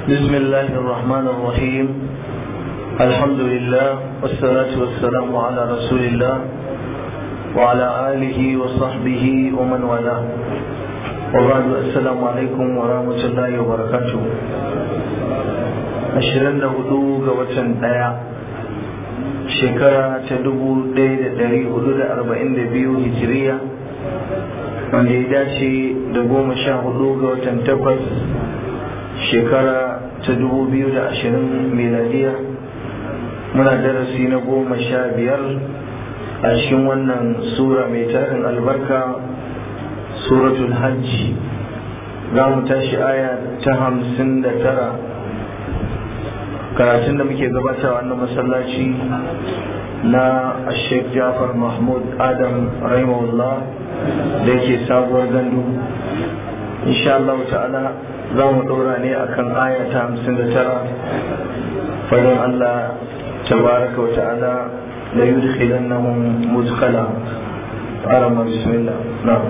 بسم الله الرحمن الرحيم الحمد لله والصلاة والسلام على رسول الله وعلى آله وصحبه ومن والاه وبعد السلام عليكم ورحمة الله وبركاته ashirin da hudu ga watan ɗaya shekara ta dubu ɗaya da ɗari hudu da arba'in da biyu hijiriya wanda ya dace da goma sha hudu ga watan takwas shekara ta dubu biyu da ashirin miladiya muna darasi na goma sha biyar a cikin wannan sura mai tarin albarka suratul hajji za mu tashi aya ta hamsin da tara karatun da muke gabata wannan masallaci na Sheikh Jafar Mahmud Adam Rahimahullah da yake sabuwar gandu insha Allah ta'ala za mu ɗora ne akan aya ta hamsin da tara fadin Allah tabaraka wa ta'ala la yudkhilannahum mudkhala arama bismillah na'am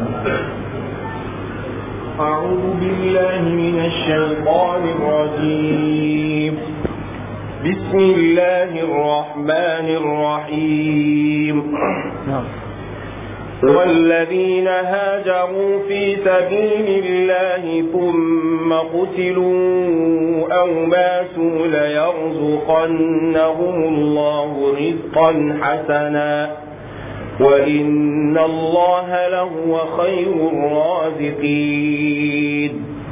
أعوذ بالله من الشيطان الرجيم بسم الله الرحمن الرحيم والذين هاجروا في سبيل الله ثم قتلوا أو ماتوا ليرزقنهم الله رزقا حسنا وإن الله لهو خير الرازقين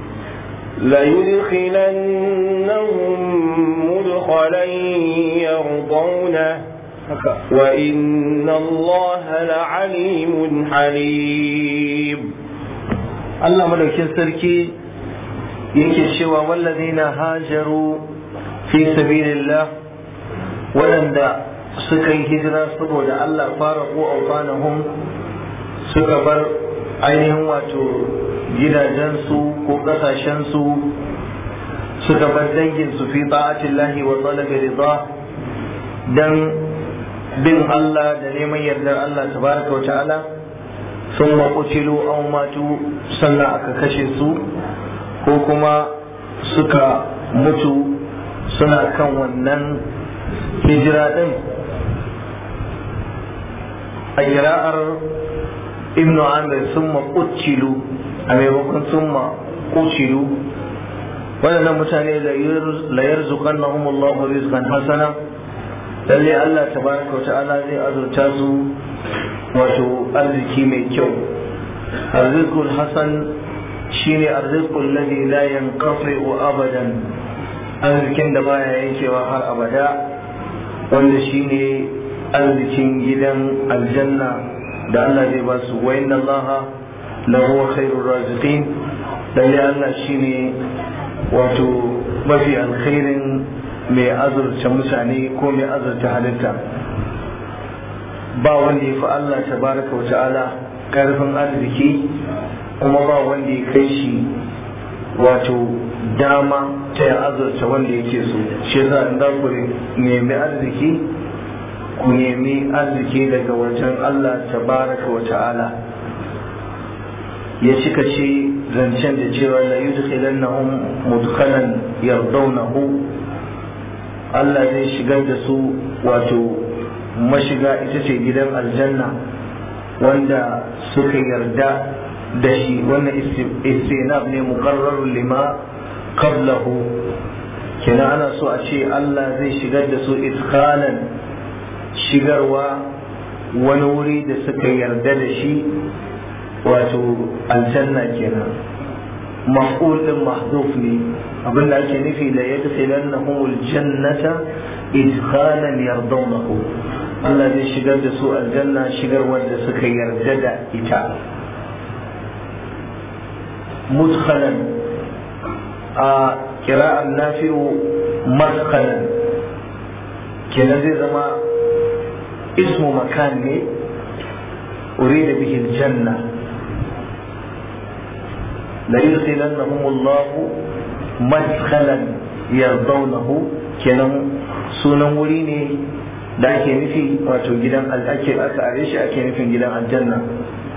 ليدخلنهم مدخلا يرضونه وإن الله لعليم حليم Allah madaukin sarki yake cewa wallazina hajaru fi sabilillah waɗanda suka yi hijira saboda Allah fara ko aufanahum suka bar ainihin wato gidajensu ko ƙasashensu suka bar danginsu fi ta'atillahi wa talabi rida dan bin Allah da neman yardar Allah tabaraka wa ta'ala sun maƙucilu an matu sannan aka kashe su ko kuma suka mutu suna kan wannan hijira ɗin a kira'ar ibnu amir sun maƙucilu a maimakon sun maƙucilu waɗannan mutane la yarzuqannahum Allahu rizqan hasana lalle Allah tabaraka ta'ala zai azurta su wato arziki mai kyau arzikul hasan shine arzikul ladhi la yanqati'u abadan arzikin da baya yankewa har abada wanda shine arzikin gidan aljanna da Allah zai ba su wa inna Allah lahu khairur raziqin lalle Allah shine wato mafi alkhairin mai azurta mutane ko mai azurta halitta ba wanda ya fi Allah tabaraka wa ta'ala karfin arziki kuma ba wanda ya kai shi wato dama ta ya azurta wanda yake so shi yasa in za ku nemi arziki ku nemi arziki daga wajen Allah tabaraka wa ta'ala ya cika ce zancen da cewa la yudkhilannahum mudkhalan yardawnahu Allah zai shigar da su wato mashiga ita ce gidan aljanna wanda suka yarda da shi wannan istinab ne muqarrarun lima qablahu kenan ana so a ce Allah zai shigar da su iskalan shigarwa wani wuri da suka yarda da shi wato aljanna kenan maf'ul din mahdhuf ne abin da ake nufi la yadkhilannahum aljannata idkhalan yardawnahu Allah zai shigar da su aljanna shigar wanda suka yarda da ita mudkhalan a kira'an nafi'u madkhalan kenan zai zama ismu makan ne urida bihi aljanna la yudkhilannahum Allah madkhalan yardawnahu kenan sunan wuri ne da ake nufi wato gidan ake aka are shi ake nufin gidan aljanna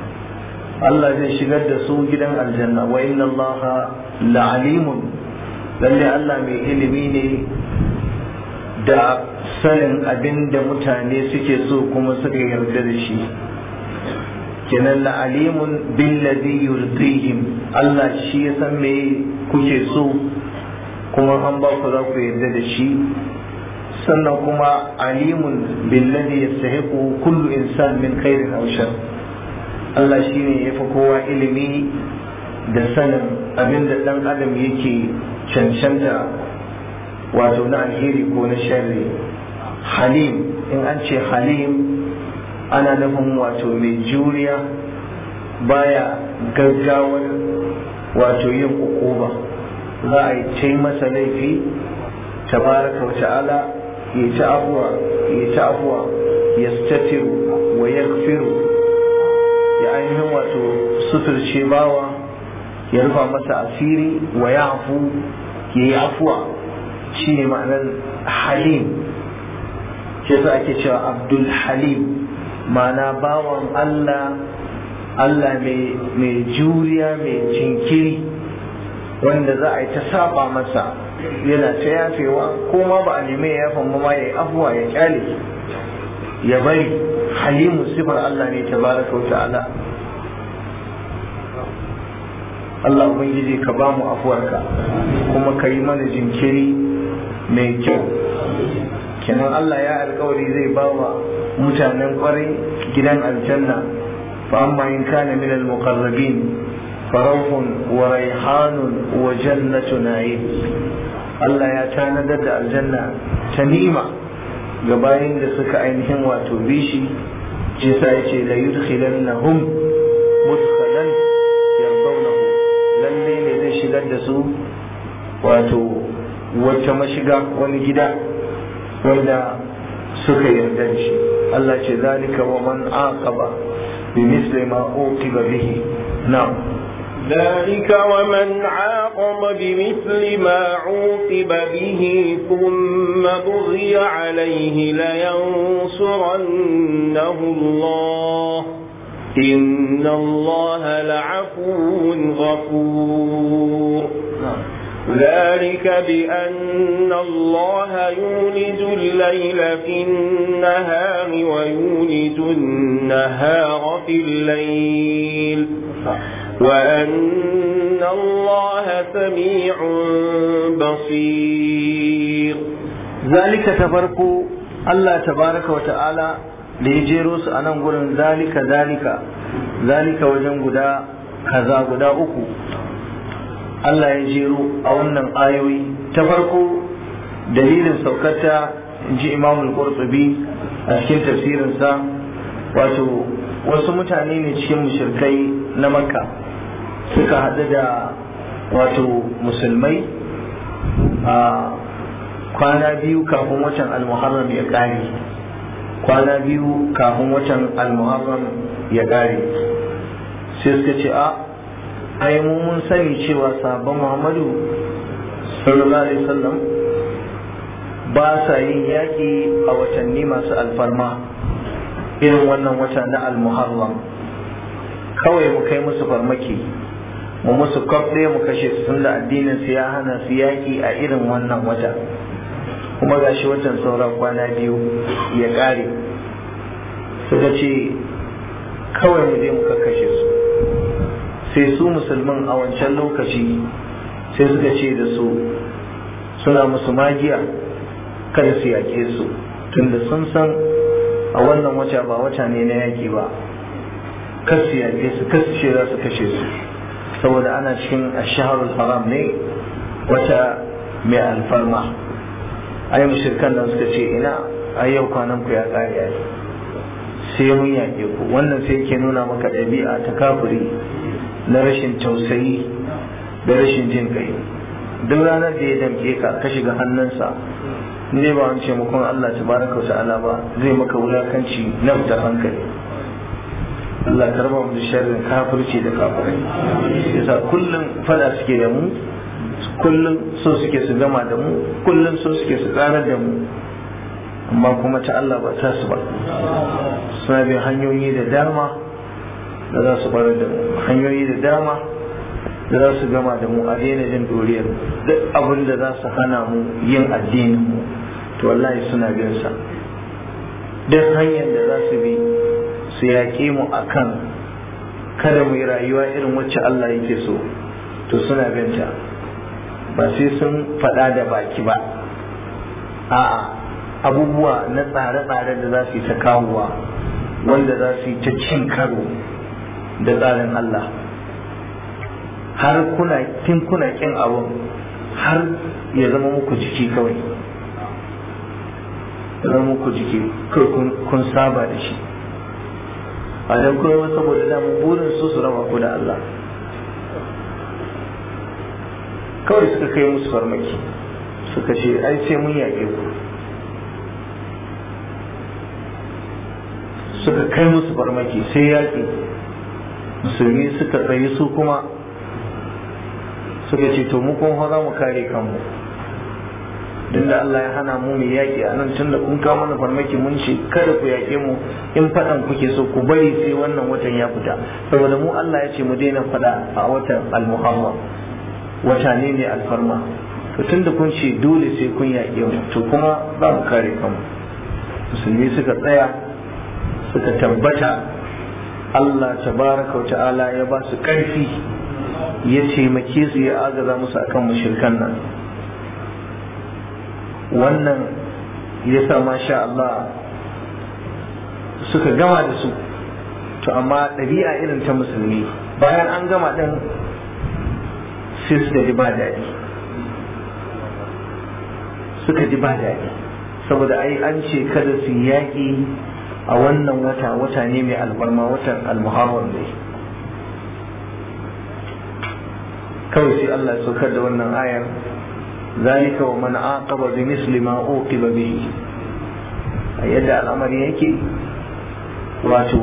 Allah zai shigar da su gidan aljanna wa inna Allah la'alimun lalle Allah mai ilimi ne da sanin abin da mutane suke so kuma suka yarda da shi kenan la alimun billadhi yurdihim Allah shi ya san me kuke so kuma an ba ku za ku yarda da shi sannan kuma alimun billadhi yastahiqu kullu insan min khairin aw shar Allah shine yafi kowa ilimi da sanin abin da dan adam yake cancanta wato na alheri ko na sharri halim in an ce halim ana nufin wato mai juriya baya gaggawar wato yin ukuba za a yi ce masa laifi tabaraka wa ta'ala ya ta afuwa ya ta afuwa ya statiru wa ya ya ainihin wato suturce bawa ya rufa masa asiri wa ya afu ya yi afuwa shi ne ma'anar halim shi sa ake cewa abdul halim ma'ana bawan Allah Allah mai juriya mai jinkiri wanda za a yi ta saba masa yana ta yafewa ko ma ba a nemi ya yafan ma ya yi afuwa ya kyale ya bari halimu sifar Allah ne tabaraka wa ta'ala Allah Ubangiji ka ba mu afuwarka kuma ka yi mana jinkiri mai kyau kenan Allah ya alkawari zai ba wa mutanen kwarai gidan aljanna fa amma in kana min al-muqarrabin farahun wa raihanun wa jannatu na'im Allah ya tanadar da aljanna ta nima ga bayin da suka ainihin wato bishi ce sa yace la yudkhilannahum mudkhalan yardawnahu lalle ne zai shigar da su wato wata mashiga wani gida wanda suka yarda da shi Allah ce zalika wa man aqaba bi misli ma uqiba bihi na'am ذلك ومن عاقب بمثل ما عوقب به ثم بغي عليه لينصرنه الله إن الله لعفو غفور ذلك بأن الله يولج الليل في النهار ويولج النهار في الليل وأن الله سميع بصير ذلك تفرق الله تبارك وتعالى da ya jero su a nan gurin zalika zalika zalika wajen guda kaza guda uku Allah ya jero a wannan ayoyi ta farko dalilin saukarta in ji imamul qurtubi a cikin tafsirinsa wato wasu mutane ne cikin mushrikai na makka suka haɗu da wato musulmai a kwana biyu kafin watan almuharram ya ƙare kwana biyu kafin watan almuharram ya ƙare sai suka ce a ai mu mun sani cewa sabon muhammadu sallallahu alaihi wasallam ba sa yin yaƙi a watanni masu alfarma irin wannan wata na almuharram kawai mu kai musu farmaki mu musu kwaf ɗaya mu kashe su tun da addinin su ya hana su yaƙi a irin wannan wata kuma gashi watan sauran kwana biyu ya ƙare suka ce kawai mu je mu kakkashe su sai su musulmin a wancan lokaci sai suka ce da su suna musu magiya kada su yaƙe su tunda sun san a wannan wata ba wata ne na yaƙi ba kar su yaƙe su kar su ce za su kashe su saboda ana cikin ashaharul haram ne wata mai alfarma ai mushrikan nan suka ce ina ai yau kwanan ku ya ƙare ai sai mun yaƙe ku wannan sai yake nuna maka ɗabi'a ta kafiri na rashin tausayi da rashin jin kai duk ranar da ya damke ka ka shiga hannunsa ne ba wani taimakon Allah ta baraka ta'ala ba zai maka wulakanci na fitar hankali Allah ka raba mu da sharrin kafirci da kafirai yasa kullum fada suke da mu kullum so suke su gama da mu kullum so suke su karar da mu amma kuma ta Allah ba ta su ba suna bin hanyoyi da dama da za su barar da mu hanyoyi da dama da za su gama da mu a daina jin doriyar duk abin da za su hana mu yin addinin mu to wallahi suna bin sa duk hanyar da za su bi su yaƙe mu akan kada mu yi rayuwa irin wacce Allah yake so to suna binta ba sai sun faɗa da baki ba a'a abubuwa na tsare-tsare da za su yi ta kawowa wanda za su yi ta cin karo da tsarin Allah har kuna kin kuna kin abun har ya zama muku jiki kawai ya zama muku jiki kawai kun saba da shi a dan kuma saboda damun burin su su raba ku da Allah kawai suka kai musu farmaki suka ce ai sai mun yaƙe ku suka kai musu farmaki sai yaƙi musulmi suka tsaye su kuma suka ce to mu kuma za mu kare kanmu duk da Allah ya hana mu mu yaƙi a nan tunda kun kawo mana farmaki mun ce kada ku yaƙe mu in faɗan kuke so ku bari sai wannan watan ya fita saboda mu Allah ya ce mu daina faɗa a watan al-muharram wata ne ne alfarma to tunda kun ce dole sai kun yaƙe mu to kuma za mu kare kanmu musulmi suka tsaya suka tabbata Allah tabaraka wa ta'ala ya ba su ƙarfi ya taimake su ya agaza musu akan mushrikan nan wannan ya sa masha Allah suka gama da su to amma ɗabi'a irin ta musulmi bayan an gama ɗin sai suka ji ba daɗi suka ji ba daɗi saboda ai an ce kada su yaƙi a wannan wata wata ne mai albarma watan almuharram ne kawai sai Allah ya saukar da wannan ayar zalika wa man aqaba bi misli ma uqiba bihi a yadda al'amari yake wato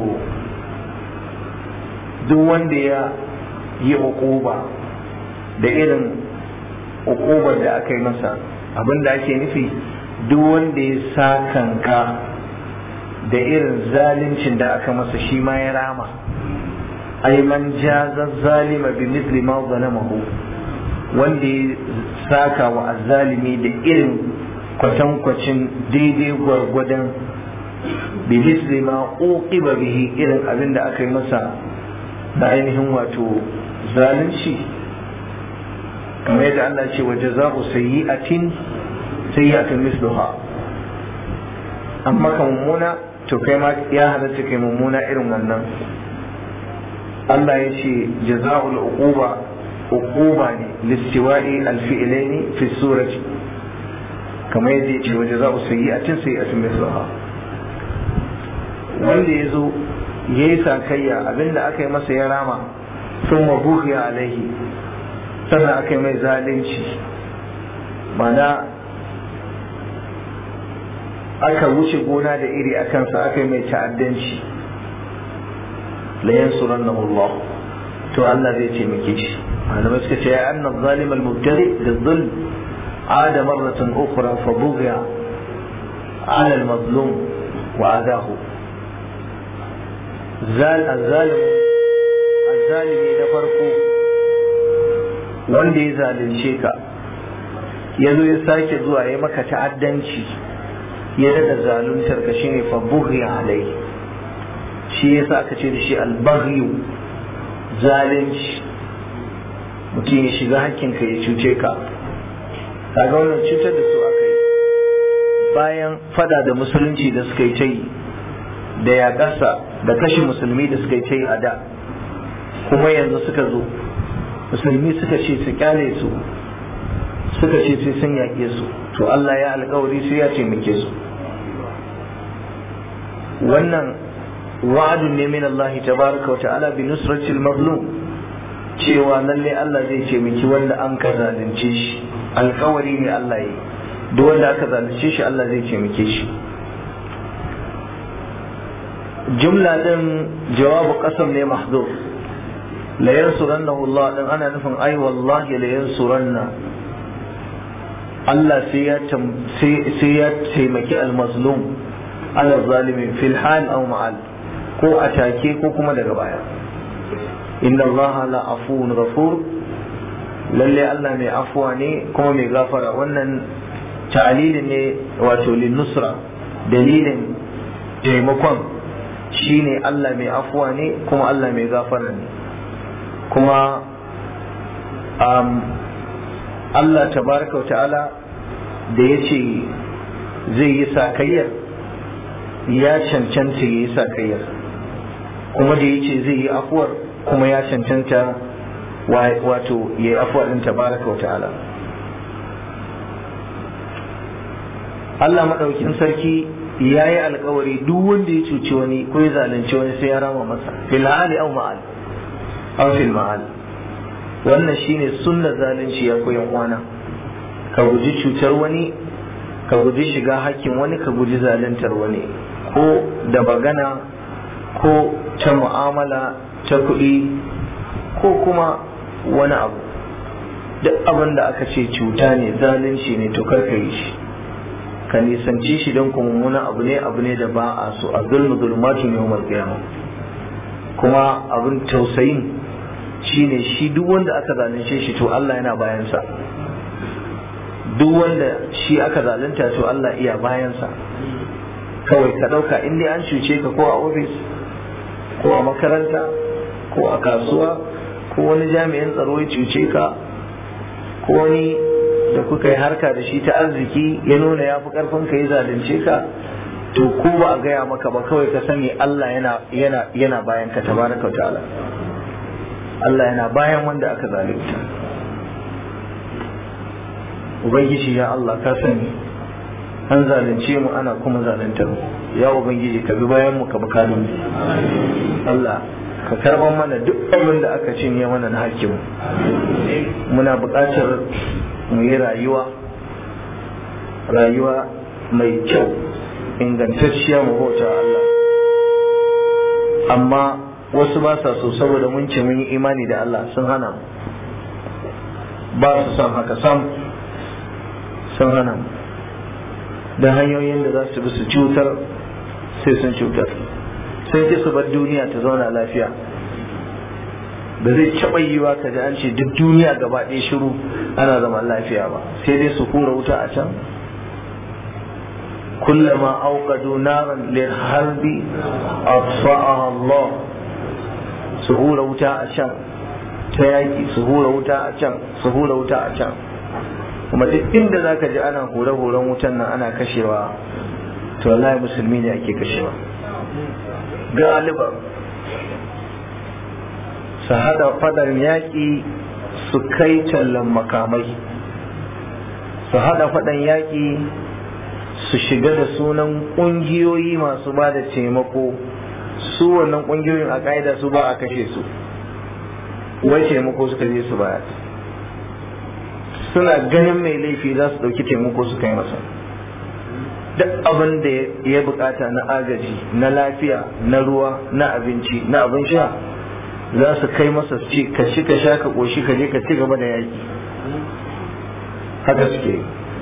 duk wanda ya yi uquba da irin uqubar da aka yi masa abinda ake nufi duk wanda ya sakanka da irin zaluncin da aka masa shi ma ya rama ai man jaza zalima bi misli ma zalamahu wanda ya saka wa azzalimi da irin kwatankwacin daidai gwargwadon bi misli ma uqiba bihi irin abin da aka yi masa da ainihin wato zalunci kamar yadda Allah ce wa jaza'u sayyi'atin sayyi'atun misluha amma ka mummuna to kai ma ya halatta kai mummuna irin wannan Allah ya ce jaza'ul uquba uquba ne listiwa'i alfi'laini fi surati kamar yadda ya ce wa jaza'u sayyi'atin sayyi'atun misluha wanda ya zo ya yi sakayya abinda aka yi masa ya rama sun mabuhiya alaihi sannan aka yi mai zalunci mana aka wuce gona da iri a kansa aka yi mai ta'addanci la yansurannahu Allah to Allah zai taimake shi malamai suka ce ya anna zalim al-mubtadi da zulm عاد مرة أخرى فبغي على المظلوم وأذاه zal azzalim azzalimi na farko wanda ya zalunce ka ya zo ya sake zuwa ya maka ta'addanci ya daɗa zaluntar ka shine fa bughi alai shi yasa aka ce da shi albaghiyu zalunci mutum ya shiga hakkinka ya cuce ka kaga wannan cutar da su aka yi bayan fada da musulunci da suka yi ta yi da yaƙarsa da kashe musulmi da suka yi ta yi a da kuma yanzu suka zo musulmi suka ce su kyale su suka ce sai sun yaƙe su to Allah ya alƙawari sai ya taimake su wannan wa'adun ne min Allah tabaraka wa ta'ala bi nusratil mazlum cewa lalle Allah zai taimaki wanda an ka zalunce shi alƙawari ne Allah yi duk wanda aka zalunce shi Allah zai taimake shi jumla din jawabu qasam ne mahdhuf la yansurannahu Allah din ana nufin ai wallahi la yansuranna Allah sai ya sai ya taimaki al-mazlum ala zalimin fil hal aw ma'al ko a take ko kuma daga baya inna Allah la afuwun ghafur lalle Allah mai afuwa ne kuma mai gafara wannan ta'alilin ne wato linnusra dalilin taimakon shine Allah mai afuwa ne kuma Allah mai gafara ne kuma um, Allah tabaraka wa ta'ala da ya ce zai yi sakayyar ya cancanta ya yi sakayyar kuma da ya ce zai yi afuwar kuma ya cancanta wato ya yi afuwar ɗin tabaraka wa ta'ala Allah maɗaukin sarki ya yi alkawari duk wanda ya cuci wani ko ya zalunci wani sai ya rama masa fil hali aw ma'al aw fil ma'al wannan shine sunnar zalunci ya koyan uwana ka guji cutar wani ka guji shiga hakkin wani ka guji zaluntar wani ko da bagana ko ta mu'amala ta kuɗi ko kuma wani abu duk abin da aka ce cuta ne zalunci ne to kar ka yi shi ka nisanci shi don kuma wani abu ne abu ne da ba a so a zulmu zulmatu ne umar kiyama kuma abin tausayin shine shi duk wanda aka zalunce shi to Allah yana bayansa duk wanda shi aka zalunta to Allah iya bayansa kawai ka ɗauka in dai an cuce ka ko a ofis ko a makaranta ko a kasuwa ko wani jami'in tsaro ya cuce ka ko wani da kuka yi harka da shi ta arziki ya nuna ya fi karfin ka ya zalunce ka to ko ba a gaya maka ba kawai ka sani Allah yana yana yana bayan ka tabaraka ta'ala Allah yana bayan wanda aka zalunta ubangiji ya Allah ka sani an zalunce mu ana kuma zaluntar mu ya ubangiji ka bi bayan mu ka bi kadin mu Allah ka karban mana duk abin da aka cinye mana na hakkin mu muna buƙatar mu yi rayuwa rayuwa mai kyau ingantacciya mu bauta Allah amma wasu ba sa so saboda mun ce mun yi imani da Allah sun hana mu ba su son haka sam sun hana mu da hanyoyin da za su bi su cutar sai sun cutar sai ki su bar duniya ta zauna lafiya da zai taɓa yiwa ka ji an ce duk duniya gaba ɗaya shiru ana zaman lafiya ba sai dai su hura wuta a can kullama auqadu naran lil harbi atfa'aha Allah su hura wuta a can ta yaki su hura wuta a can su hura wuta a can kuma duk inda zaka ji ana hore-horen wutan nan ana kashewa to wallahi musulmi ne ake kashewa galiba su hada fadan yaƙi su kai tallan makamai su hada fadan yaƙi su shiga da sunan ƙungiyoyi masu ba da taimako su wannan ƙungiyoyin a ƙa'ida su ba a kashe su wai taimako suka je su baya suna ganin mai laifi za su ɗauki taimako su kai masa duk abin da ya bukata na agaji na lafiya na ruwa na abinci na abin sha za su kai masa su ce ka ci ka sha ka ƙoshi ka je ka ci gaba da yaƙi haka suke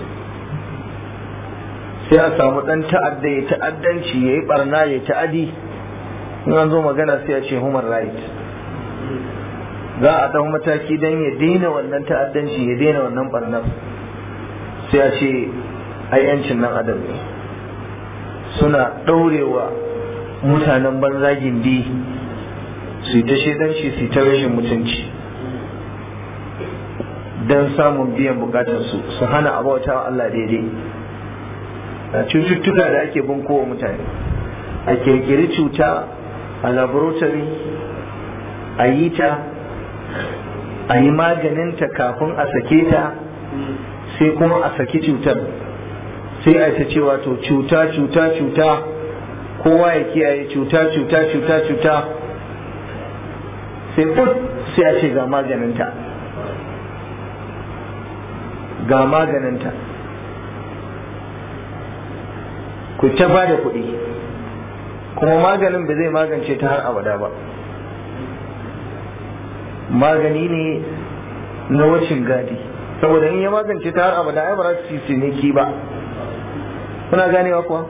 sai a samu ɗan ta'adda ya ta'addanci ya yi ɓarna ya ta'adi in an zo magana sai a ce human right za a ɗau mataki don ya daina wannan ta'addanci ya daina wannan ɓarnar sai a ce ai yancin nan adam ne suna ɗaurewa mutanen banza gindi su ta shaidanci su ta rashin mutunci don samun biyan bukatarsu su hana abauta wa Allah daidai a cututtuka da ake bunkowa mutane a kirkiri cuta a laboratory a yi ta a yi maganinta kafin a sake ta sai kuma a saki cutar sai a ta cewa to cuta cuta cuta kowa ya kiyaye cuta cuta cuta cuta sai put sai a ce ga maganinta ga maganinta ku ta ba da kuɗi kuma maganin ba zai magance ta har abada ba magani ne na wacin gadi saboda in ya magance ta har abada ai ba za su ci ciniki ba kuna ganewa kuwa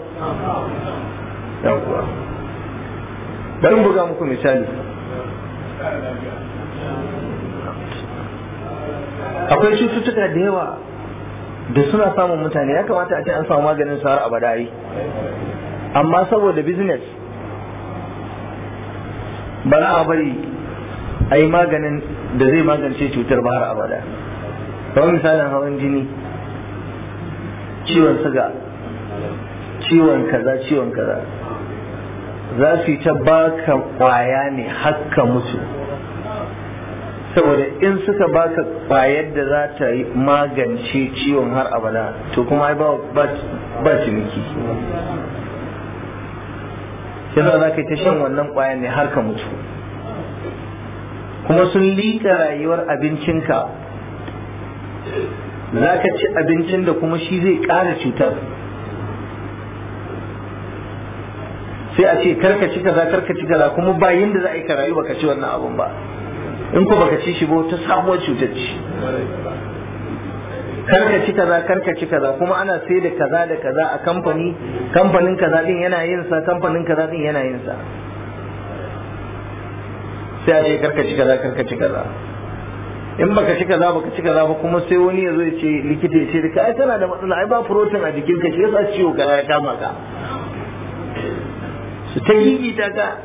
yawwa bari buga muku misali akwai cututtuka da yawa da suna samun mutane ya kamata a ce an samu maganin su har abada yi amma saboda business ba za a bari a yi maganin da zai magance cutar ba har abada kamar misalin hawan jini ciwon suga ciwon kaza ciwon kaza za su yi ta baka kwaya ne hakka mutu saboda in suka baka kwayar da za ta yi magance ciwon har abada to kuma ai ba ciniki yadda za ka yi ta shan wannan kwayan ne har ka mutu kuma sun liƙa rayuwar abincinka za ka ci abincin da kuma shi zai ƙara cutar sai a ce karka ci kaza karka ci kaza kuma ba yanda za a yi ka rayu baka ci wannan abun ba in ko baka ci shi ba ta sabuwar cutar ci karka ci kaza karka ci kaza kuma ana sai da kaza da kaza a kamfani kamfanin kaza din yana yin sa kamfanin kaza din yana yin sa sai a ce karka ci kaza karka ci kaza in baka ci kaza baka ci kaza ba kuma sai wani ya zo ya ce likita ya ce da kai kana da matsala ai ba protein a jikinka shi yasa ciwo kaza ya kama ka su ta yi ta ka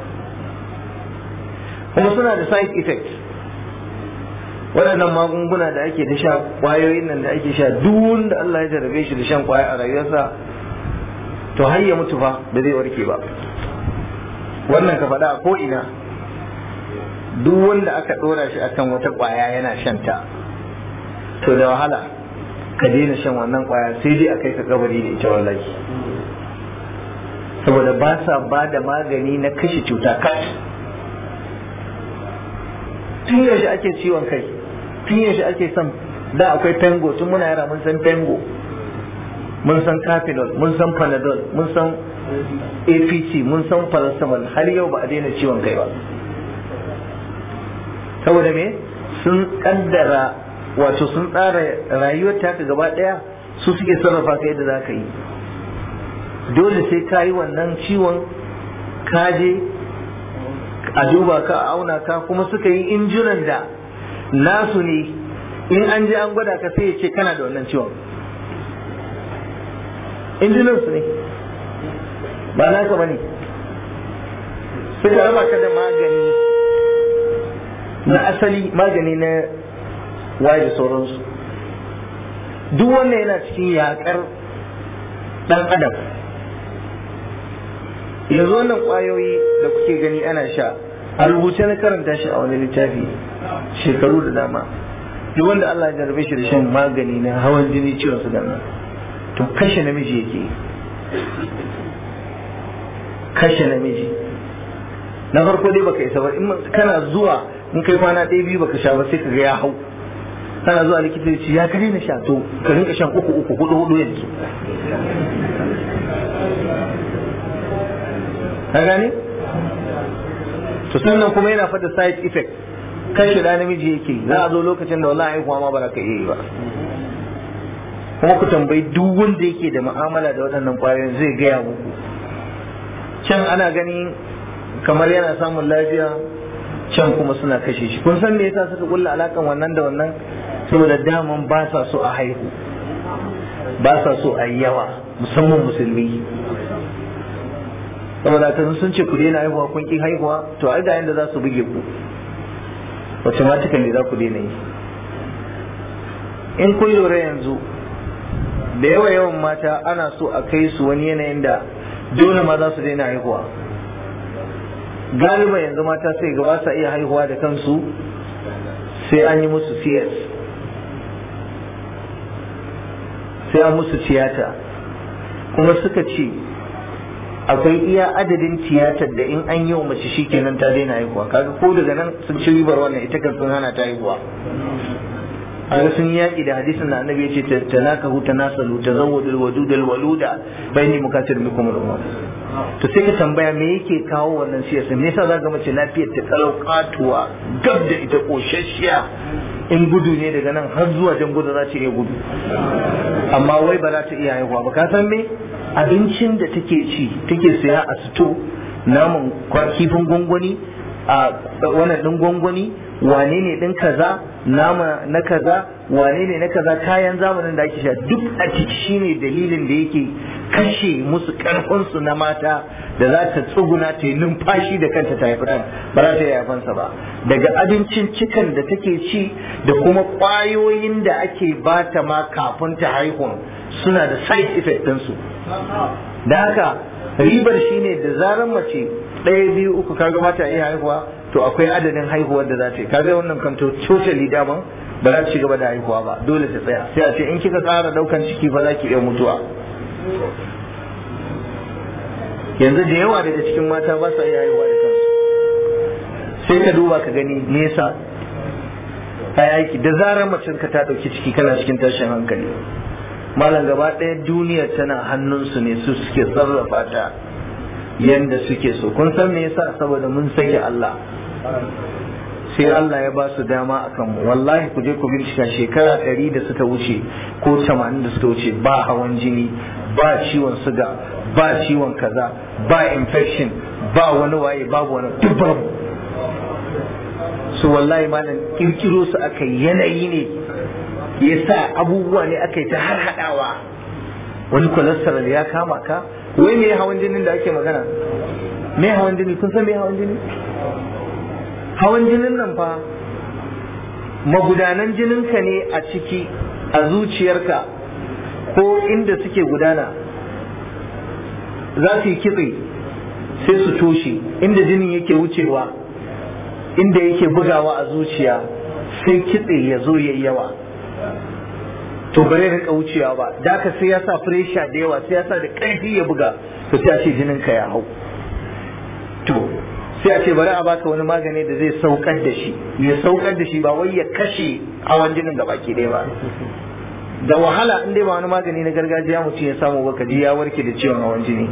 kuma suna da side effects waɗannan magunguna da ake da sha ƙwayoyin nan da ake sha duk wanda Allah ya jarabe shi da shan ƙwaya a rayuwarsa to har ya mutu fa ba zai warke ba wannan ka faɗa a ko'ina duk wanda aka ɗora shi akan wata ƙwaya yana shan ta to da wahala ka daina shan wannan ƙwaya sai dai a kai ka kabari da ita wallahi saboda ba sa ba da magani na kashe cuta kai tun yaushe ake ciwon kai tun yaushe ake son da akwai pengo tun muna yara mun san pengo mun san capinol mun san panadol mun san apc mun san paracetamol har yau ba a daina ciwon kai ba saboda me sun kaddara wato sun tsara rayuwar ta gaba daya su suke sarrafa ka yadda za ka yi dole sai ka yi wannan ciwon kaje a duba ka a auna ka kuma suka yi injunan da nasu ne in an je an gwada ka sai ya ce kana da wannan ciwon injunan su ne ba naka ba ne suka raba ka da magani na asali magani na waye da sauransu duk wannan yana cikin yakar dan adam yanzu wannan kwayoyi da kuke gani ana sha a rubuce na karanta shi a wani littafi shekaru da dama duk wanda Allah ya jarabe shi da shan magani na hawan jini ciwon su nan to kashe namiji yake kashe namiji na farko dai baka isa ba in kana zuwa in kai kwana ɗaya biyu baka sha ba sai ka ga ya hau kana zuwa likita ya ce ya kare na sha to ka rinka shan uku uku hudu hudu yanzu ka gane to sannan kuma yana fada side effect kashe da namiji yake za a zo lokacin da wallahi haihuwa ma ba za ka iya yi ba kuma ku tambayi duk wanda yake da mu'amala da waɗannan ƙwayoyin zai gaya muku can ana gani kamar yana samun lafiya can kuma suna kashe shi kun san me yasa suka kulla alakan wannan da wannan saboda daman ba sa so a haihu ba sa so a yi yawa musamman musulmi saboda ta sun ce ku daina haihuwa kun ki haihuwa to ai ga yanda za su buge ku automatically za ku daina yi in kun lura yanzu da yawa yawan mata ana so a kai su wani yanayin da dole ma za su daina haihuwa galiba yanzu mata sai ga ba sa iya haihuwa da kansu sai an yi musu CS sai an musu tiyata kuma suka ce akwai iya adadin tiyatar da in an yi wa mace shikenan ta daina haihuwa kaga ko daga nan sun ci ribar wannan ita kan sun hana ta haihuwa a sun yaƙi da hadisin da annabi ya ce tanakahu tanasalu tazawwadul wadudul waluda bayni mukatir bikum al to sai ka tambaya me yake kawo wannan siyasa me yasa za ga mace lafiyar ta kalau katuwa gab da ita koshashiya in gudu ne daga nan har zuwa jan gudu za ta iya gudu amma wai ba za ta iya haihuwa ba ka san me abincin da take ci take saya a sito naman kifin gwangwani a wannan din gwangwani wane ne din kaza nama na kaza wane ne na kaza kayan zamanin da ake sha duk a ciki shine dalilin da yake kashe musu karfinsu na mata da za ta tsuguna ta yi numfashi da kanta ta haifi ba za ta yi haifansa ba daga abincin cikan da take ci da kuma ƙwayoyin da ake bata ma kafin ta haihu suna da side effect ɗinsu da haka ribar shine da zarar mace ɗaya biyu uku kaga mata iya haihuwa to akwai adadin haihuwar da za ta yi kaga wannan kan to totally daman ba za ta ci gaba da haihuwa ba dole ta tsaya sai a ce in kika tsara daukan ciki fa za ki iya mutuwa yanzu da yawa daga cikin mata ba sa iya haihuwa da kansu sai ka duba ka gani nesa ai aiki da zarar macen ka ta dauki ciki kana cikin tashin hankali malam gaba ɗaya duniyar tana hannunsu ne su suke sarrafa ta yanda suke so kun san me yasa saboda mun sake Allah sai Allah ya ba su dama a kanmu wallahi ku je ku bincika shekara ɗari da suka wuce ko tamanin da suka wuce ba hawan jini ba ciwon suga ba ciwon kaza ba infection ba wani waye babu wani duk babu su wallahi malam kirkiro su aka yanayi ne ya sa abubuwa ne aka yi ta har haɗawa wani cholesterol ya kama ka wai me hawan jinin da ake magana me hawan jini kun san me hawan jini hawan jinin nan fa magudanan jininka ne a ciki a zuciyarka ko inda suke gudana za su yi kitse sai su toshe inda jinin yake wucewa inda yake bugawa a zuciya sai kitse ya zo ya yawa to bare rinka wucewa ba da ka sai ya sa fresha da yawa sai ya sa da ƙarfi ya buga to sai a ce jininka ya hau to sai a ce bari a baka wani magani da zai saukar da shi ya saukar da shi ba wai ya kashe hawan jinin da baki ɗaya ba da wahala in dai ba wani magani na gargajiya mutum ya samu baka ji ya warke da ciwon hawan jini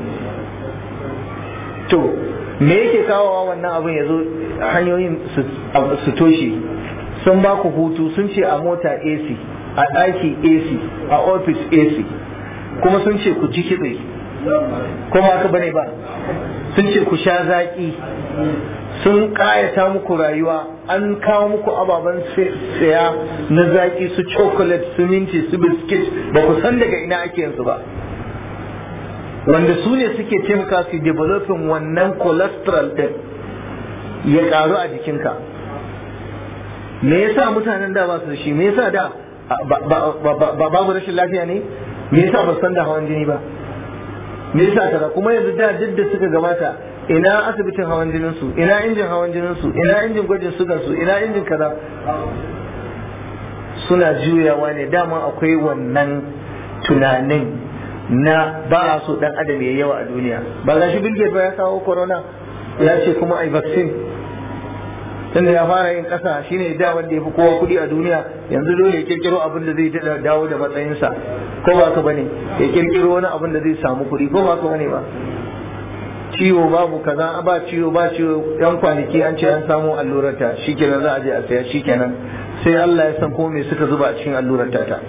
to me yake kawowa wannan abin ya zo hanyoyin su toshe sun ba ku hutu sun ce a mota AC a ɗaki AC a ofis AC kuma sun ce ku ji kitse kuma haka bane ba sun ce ku sha zaƙi sun ƙayata muku rayuwa an kawo muku ababen saya na zaƙi su chocolate su minti su biskit ba ku san daga ina ake yanzu ba wanda su ne suke taimaka su developing wannan cholesterol din ya ƙaru a jikinka me yasa mutanen da ba su da shi me yasa da ba babu rashin lafiya ne me yasa ba san da hawan jini ba me yasa kaza kuma yanzu da duk da suka gabata ina asibitin hawan jinin su ina injin hawan jinin su ina injin gwajin sugar su ina injin kaza suna juyawa ne dama akwai wannan tunanin na ba a so dan adam ya yawa a duniya ba ga shi bilge ba ya kawo corona ya ce kuma ai vaccine tunda ya fara yin kasa shine da wanda ya fi kowa kuɗi a duniya yanzu dole ya kirkiro abin da zai dawo da matsayinsa ko ba ka bane ya kirkiro wani abin da zai samu kuɗi ko ba ka bane ba ciwo babu kaza ba ciwo ba ciwo yan kwanaki an ce an samu allurar ta shikenan za a je a saya shikenan sai Allah ya san ko me suka zuba a cikin allurar ta ta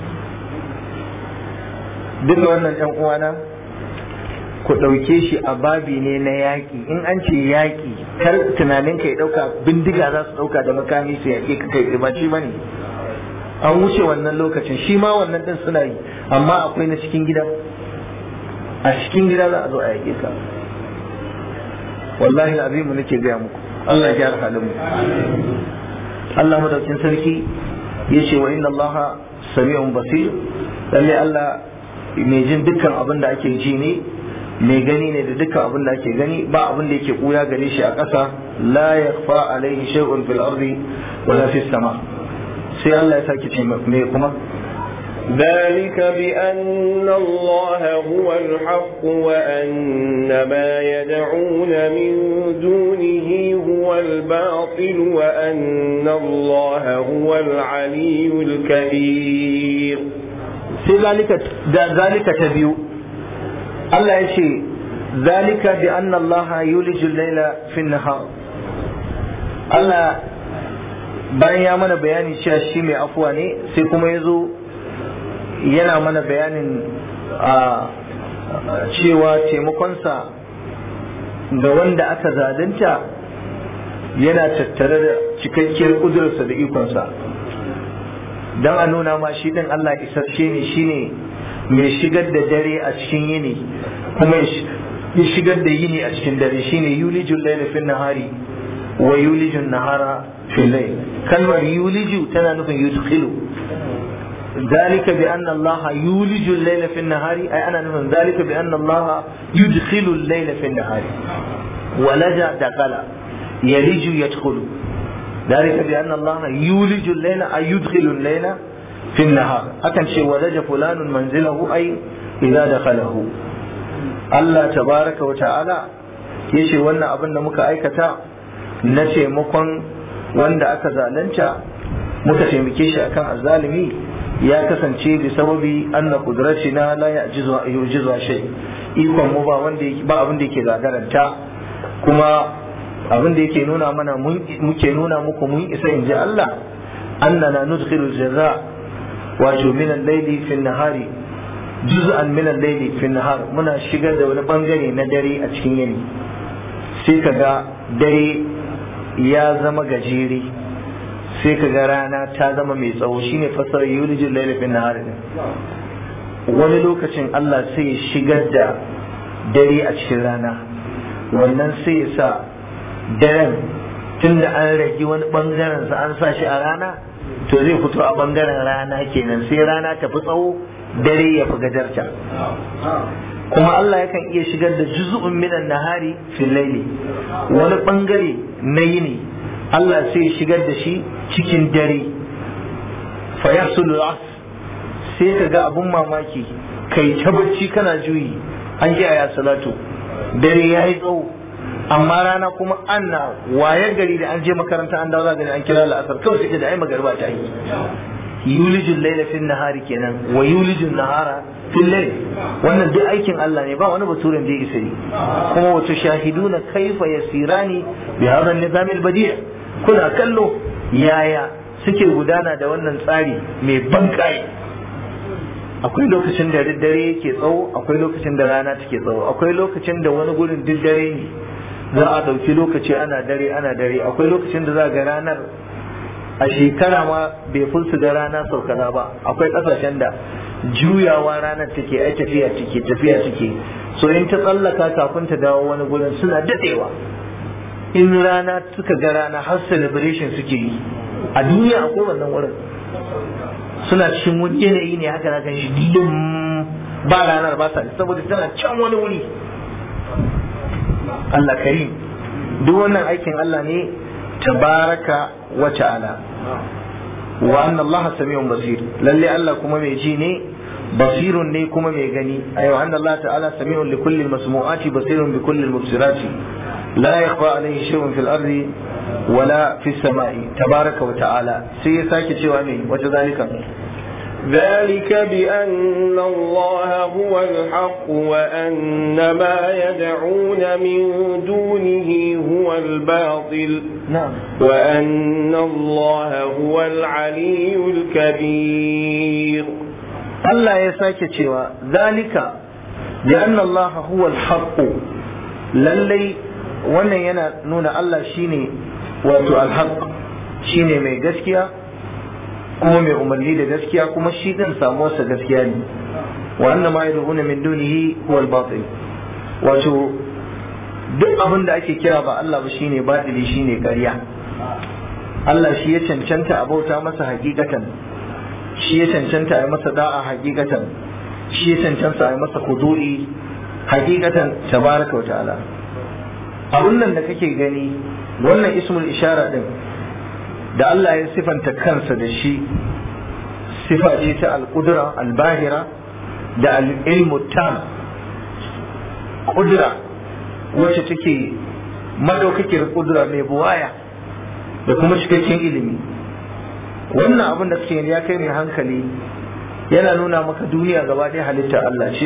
duk wannan yan uwana ku ɗauke shi a babi ne na yaƙi in an ce yaƙi kar tunanin ka ya ɗauka bindiga za su ɗauka da makami su yaƙe ka kai ba shi bane an wuce wannan lokacin shi ma wannan ɗin suna yi amma akwai na cikin gida a cikin gida za a zo a yaƙe ka wallahi azimu nake gaya muku Allah ya gyara halin mu Allah madaukin sarki ya ce wa inna Allah sami'un basir lalle Allah mai jin dukkan abin da ake ji ne mai gani ne da dukkan abin da ake gani ba abin da yake kuya gare shi a ƙasa la yakhfa alaihi shay'un fil ardi wala fis sama sai Allah ya sake ce me kuma ذلك بأن الله هو الحق وأن ما يدعون من دونه هو الباطل وأن الله هو العلي الكبير ذلك ذلك تبيو الله يشي ذلك بأن الله يولج الليل في النهار الله bayan ya mana bayani cewa shi mai afuwa ne sai kuma ya zo yana mana bayanin a cewa taimakonsa ga wanda aka zalunta yana tattare da cikakkiyar kudurarsa da ikonsa don a nuna ma shi din Allah isasshe ne shine mai shigar da dare a cikin yini kuma ya shigar da yini a cikin dare shine yulijul layla fil nahari wa yulijul nahara fil layl kalmar yuliju tana nufin yudkhilu ذلك بأن الله يولج الليل في النهار أي أنا من ذلك بأن الله يدخل الليل في النهار ولج دخل يلج يدخل ذلك بأن الله يولج الليل أي يدخل الليل في النهار أكن شيء ولج فلان منزله أي إذا دخله الله تبارك وتعالى yace wannan abin da muka aikata na taimakon wanda aka zalunta muka taimake shi akan azzalimi ya kasance da sababi anna qudratina la ya'jizu yujizu shay ikon mu ba wanda ba abin da yake gagaranta kuma abin da yake nuna mana muke nuna muku mun isa in ji Allah annana nudkhilu jaza wato min al-layli fi an-nahari juz'an min al-layli fi an-nahar muna shigar da wani bangare na dare a cikin yini sai kaga dare ya zama gajere sai kaga rana ta zama mai tsawo shine fasarar yulijin layli fi an-nahar wani lokacin Allah sai ya shigar da dare a cikin rana wannan sai ya sa daren tun da an rage wani bangaren sa an sa shi a rana to zai fito a bangaren rana kenan sai rana ta fi tsawo dare ya fi gajarta kuma Allah yakan iya shigar da juz'un minan nahari fil laili wani bangare na yini Allah sai ya shigar da shi cikin dare fa yahsulu sai ka ga abun mamaki kai ta bacci kana juyi an ji aya salatu dare ya yi tsawo amma rana kuma ana wayar gari da an je makaranta an dawo gani an kira la'asar kawai sai da ai magarba ta yi yulijin laila fil nahari kenan wa yulijin nahara fil layl wannan duk aikin Allah ne ba wani baturen da ya isa yi kuma wato shahiduna kaifa yasirani bi hadha an-nizam al-badi' kuna kallo yaya suke gudana da wannan tsari mai bankai akwai lokacin da dare yake tsawo akwai lokacin da rana take tsawo akwai lokacin da wani gurin duk dare ne za a ɗauki lokaci ana dare ana dare akwai lokacin da za ga ranar a shekara ma bai fulsu da rana sau kaza ba akwai ƙasashen da juyawa ranar take ai tafiya take tafiya take so in ta tsallaka kafin ta dawo wani gurin suna daɗewa in rana suka ga rana har celebration suke yi a duniya akwai wannan wurin suna cikin wani yanayi ne haka na shi dilin ba ranar ba sa saboda tana can wani wuri Allah karim duk wannan aikin Allah ne tabaraka wa ta'ala wa anna Allah sami'un basir lalle Allah kuma mai ji ne basirun ne kuma mai gani ayo anna Allah ta'ala sami'un li kulli masmu'ati basirun bi kulli mubsirati la yakhfa alayhi shay'un fil ardi wala fis sama'i tabaraka wa ta'ala sai ya sake cewa ne wata zalika ذلك بأن الله هو الحق وأن ما يدعون من دونه هو الباطل نعم وأن الله هو العلي الكبير Allah ya sake cewa zalika bi anna Allah huwa al-haqq lallai wannan yana nuna Allah shine wato al-haqq shine mai gaskiya kuma mai umarni da gaskiya kuma shi din samuwarsa gaskiya ne wa anna ma yad'una min dunihi huwa al-batil wato duk abin da ake kira ba Allah ba shine batili shine ƙarya Allah shi ya cancanta a bauta masa hakikatan shi ya cancanta a yi masa da'a hakikatan shi ya cancanta a yi masa kudu'i hakikatan tabaraka wa ta'ala abun nan da kake gani wannan ismul ishara din da Allah ya sifanta kansa da shi sifa ce ta al-qudra al-bahira da al-ilmu tam kudura wacce take madaukakiyar kudura mai buwaya da kuma cikakken ilimi wannan abin da kake ya kai mai hankali yana nuna maka duniya gaba ɗaya halitta Allah ce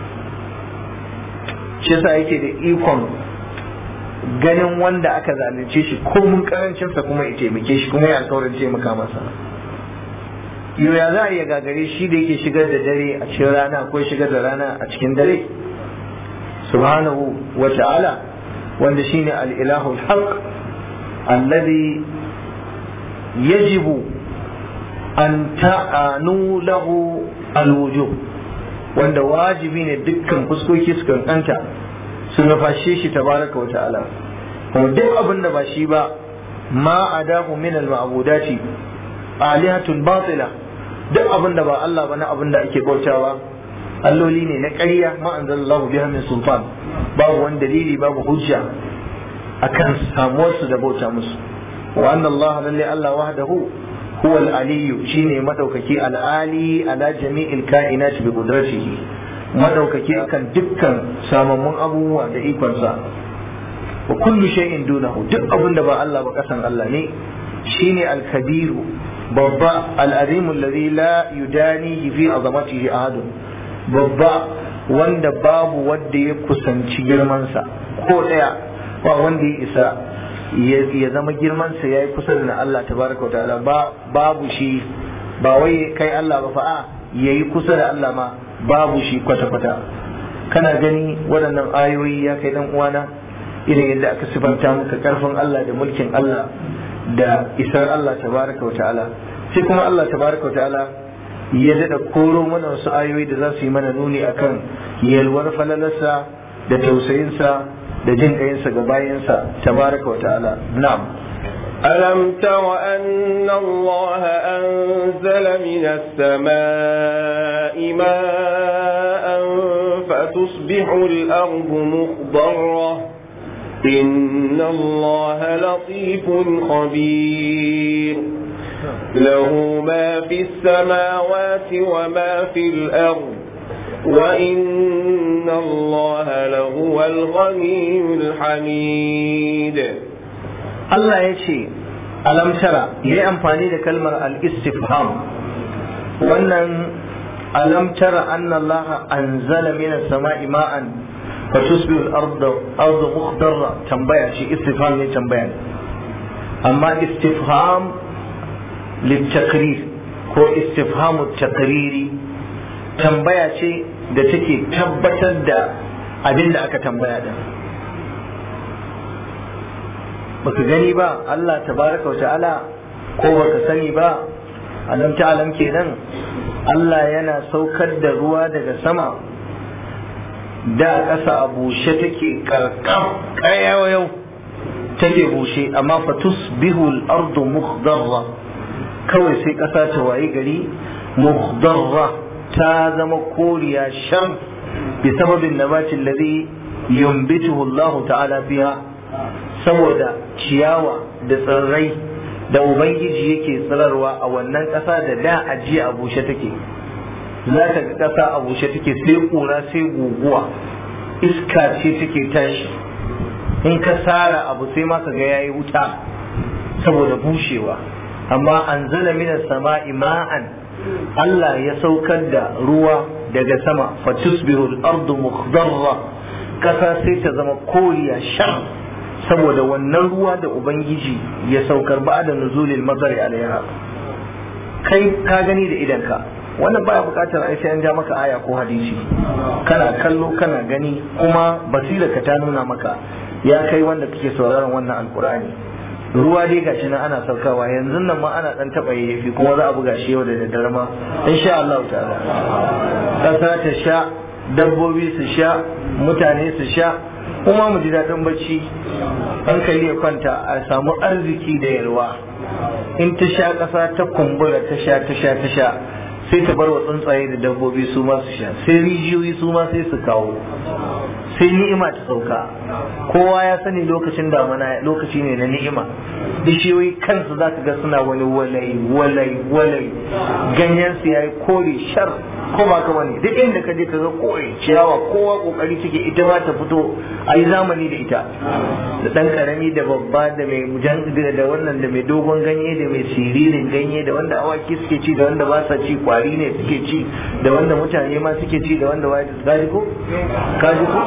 shi yasa yake da ikon ganin wanda aka zalunce shi ko mun karancinsa kuma ya taimake shi kuma ya alkawarin taimaka masa yau ya za a iya gagare shi da yake shigar da dare a cikin rana ko shigar da rana a cikin dare subhanahu wa ta'ala wanda shine al-ilahu al-haq alladhi yajibu an ta'anu lahu alwujub wanda wajibi ne dukkan fuskoki su kankanta su nufashe shi tabaraka wa ta'ala kuma duk abin da ba shi ba ma adahu min al-ma'budati alihatun batila duk abin da ba Allah ba na abin da ake bautawa alloli ne na ƙarya ma anzalallahu biha min sultan babu wani dalili babu hujja akan samuwar su da bauta musu wa anna Allah lalle Allah wahdahu huwa al-aliyyu shine madaukaki al-ali ala jami'il kainat bi qudratihi madaukaki akan dukkan samammun abubuwa da ikonsa wa kullu shay'in dunahu duk abin da ba Allah ba kasan Allah ne shine al-kabiru babba al-azimu alladhi la yudani fi azamatihi ahadun babba wanda babu wanda ya kusanci girmansa ko daya ba wanda ya isa ya zama girmansa ya yi kusa da Allah tabaraka wa ta'ala ba babu shi ba wai kai Allah ba fa'a ya yi kusa da Allah ma babu shi kwata-kwata kana gani waɗannan ayoyi ya kai dan uwana irin yadda aka sifanta maka karfin Allah da mulkin Allah da isar Allah tabaraka wa ta'ala sai kuma Allah tabaraka wa ta'ala ya daɗa koro mana wasu ayoyi da za su yi mana nuni akan yalwar falalarsa da tausayinsa da jin ƙayinsa ga bayansa tabaraka wa ta'ala na'am ألم تر أن الله أنزل من السماء ماء فتصبح الأرض مخضرة إن الله لطيف خبير له ما في السماوات وما في الأرض وإن الله لهو الغني الحميد Allah ya ce alam tara ya yi amfani da kalmar al-istifham wannan alam tara anna Allah anzala min as-sama'i ma'an fa tusbihu al-ardu ardu mukhdarra tambaya ce istifham ne tambaya amma istifham litakrir ko istifhamu takriri tambaya ce da take tabbatar da abin da aka tambaya da baka gani ba Allah tabaraka wa ta'ala ko baka sani ba alam ta'alam kenan Allah yana saukar da ruwa daga sama da ƙasa a bushe take karkam yau take bushe amma fatus bihul ardu mukhdarra kawai sai ƙasa ta wayi gari mukhdarra ta zama koriya shan bi sababin nabatin ladhi yumbituhu Allah ta'ala fiha saboda ciyawa da tsirrai da ubangiji yake tsirarwa a wannan ƙasa da da ajiye a bushe take za ka ga ƙasa a bushe take sai ƙura sai guguwa iska ce take tashi in ka sara abu sai ma ka ga yayi wuta saboda bushewa amma an zala minas sama'i ma'an Allah ya saukar da ruwa daga sama fatusbihu al-ardu mukhdarra ƙasa sai ta zama koriya shan saboda wannan ruwa da ubangiji ya saukar ba da nuzulil mazari alaiha kai ka gani da idanka wannan baya bukatar ai sai an ja maka aya ko hadisi kana kallo kana gani kuma basirarka ta nuna maka ya kai wanda kake sauraron wannan alkur'ani ruwa dai gashi nan ana saukawa yanzu nan ma ana dan taba yayyafi kuma za a buga shi yau da daddare ma insha Allah ta'ala kasa ta sha dabbobi su sha mutane su sha kuma mu ji daɗin bacci hankali ya kwanta a samu arziki da yalwa in ta sha ƙasa ta kumbura ta sha ta sha ta sha sai ta bar wa tsuntsaye da dabbobi su ma su sha sai rijiyoyi su ma sai su kawo sai ni'ima ta sauka kowa ya sani lokacin damana lokaci ne na ni'ima bishiyoyi kansu za ka ga suna wani walai walai walai ganyen su yayi kore shar ko ba ka bane duk inda ka je ka ga kore ciyawa kowa kokari take ita ma ta fito a yi zamani da ita da dan karami da babba da mai jan da wannan da mai dogon ganye da mai siririn ganye da wanda awaki suke ci da wanda ba sa ci kwari ne suke ci da wanda mutane ma suke ci da wanda wai kaji ko kaji ko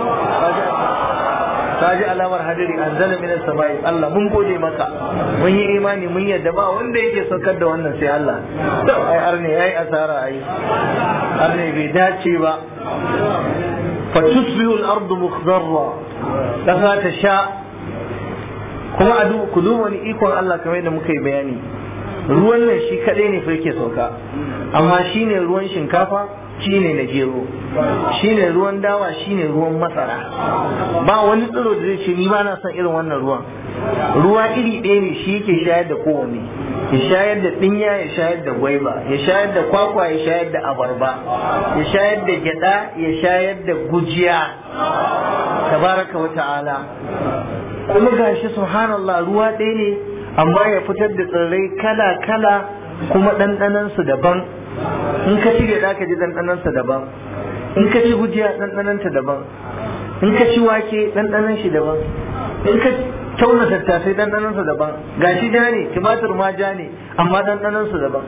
kaji alamar hadiri an zala minas samai Allah mun gode maka mun yi imani mun yadda ba wanda yake saukar da wannan sai Allah to ai arne yayi asara ai arne bai dace ba fatusbihu al-ardu mukhdarra kasa ta sha kuma a ku duba wani ikon Allah kamar yadda muka yi bayani ruwan nan shi kadai ne fa yake sauka amma shine ruwan shinkafa shine na gero shine ruwan dawa shine ruwan masara ba wani tsiro da zai ce ni ba na son irin wannan ruwan ruwa iri ɗaya ne shi yake shayar da kowanne ya shayar da ɗinya ya shayar da gwaiba ya shayar da kwakwa ya shayar da abarba ya shayar da gyada ya shayar da gujiya tabaraka wa ta'ala kuma gashi subhanallah ruwa ɗaya ne amma ya fitar da tsirrai kala kala kuma ɗanɗanansu daban in ka ci gyada ka ji ɗanɗanansa daban in ka ci gujiya ɗanɗananta daban in ka ci wake ɗanɗanan shi daban in ka tauna tattasai ɗanɗanansa daban gashi ja ne tumatur ma ja ne amma ɗanɗanansa daban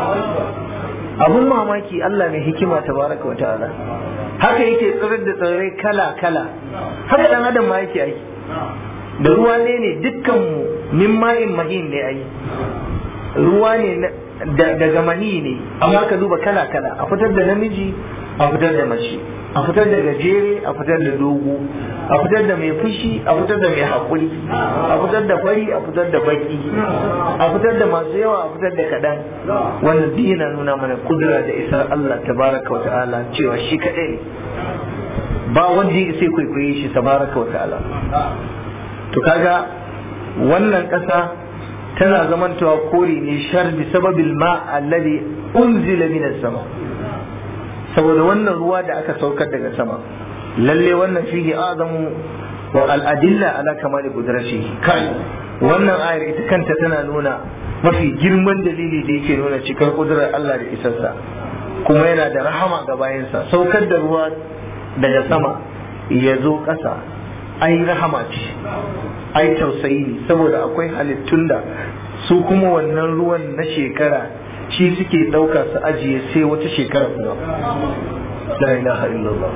abun mamaki Allah mai hikima tabaraka wa ta'ala haka yake tsirar da tsirrai kala kala haka dan adam ma yake aiki da ruwa ne ne dukkan mu min ma'in mahin ne ai ruwa ne daga mani ne amma ka duba kala kala a fitar da namiji a fitar da mace a fitar da gajere a fitar da dogo a fitar da mai fushi a fitar da mai haƙuri a fitar da fari a fitar da baki a fitar da masu yawa a fitar da kaɗan wannan duk yana nuna mana kudura da isar Allah tabaraka wa ta'ala cewa shi kaɗai ne ba wanda ya sai kwaikwaye shi tabaraka wa ta'ala to kaga wannan ƙasa tana zamantawa kore ne shar bi sababil ma alladhi unzila minas sama saboda wannan ruwa da aka saukar daga sama lalle wannan fihi azamu wa al'adilla ala kamali kudrashi kai wannan ayar ita kanta tana nuna mafi girman dalili da yake nuna cikar kudurar Allah da isarsa kuma yana da rahama ga bayansa saukar da ruwa daga sama ya zo ƙasa ai rahama ce ai tausayi ne saboda akwai halittun da su kuma wannan ruwan na shekara shi suke ɗauka su ajiye sai wata shekara kuma la ilaha illallah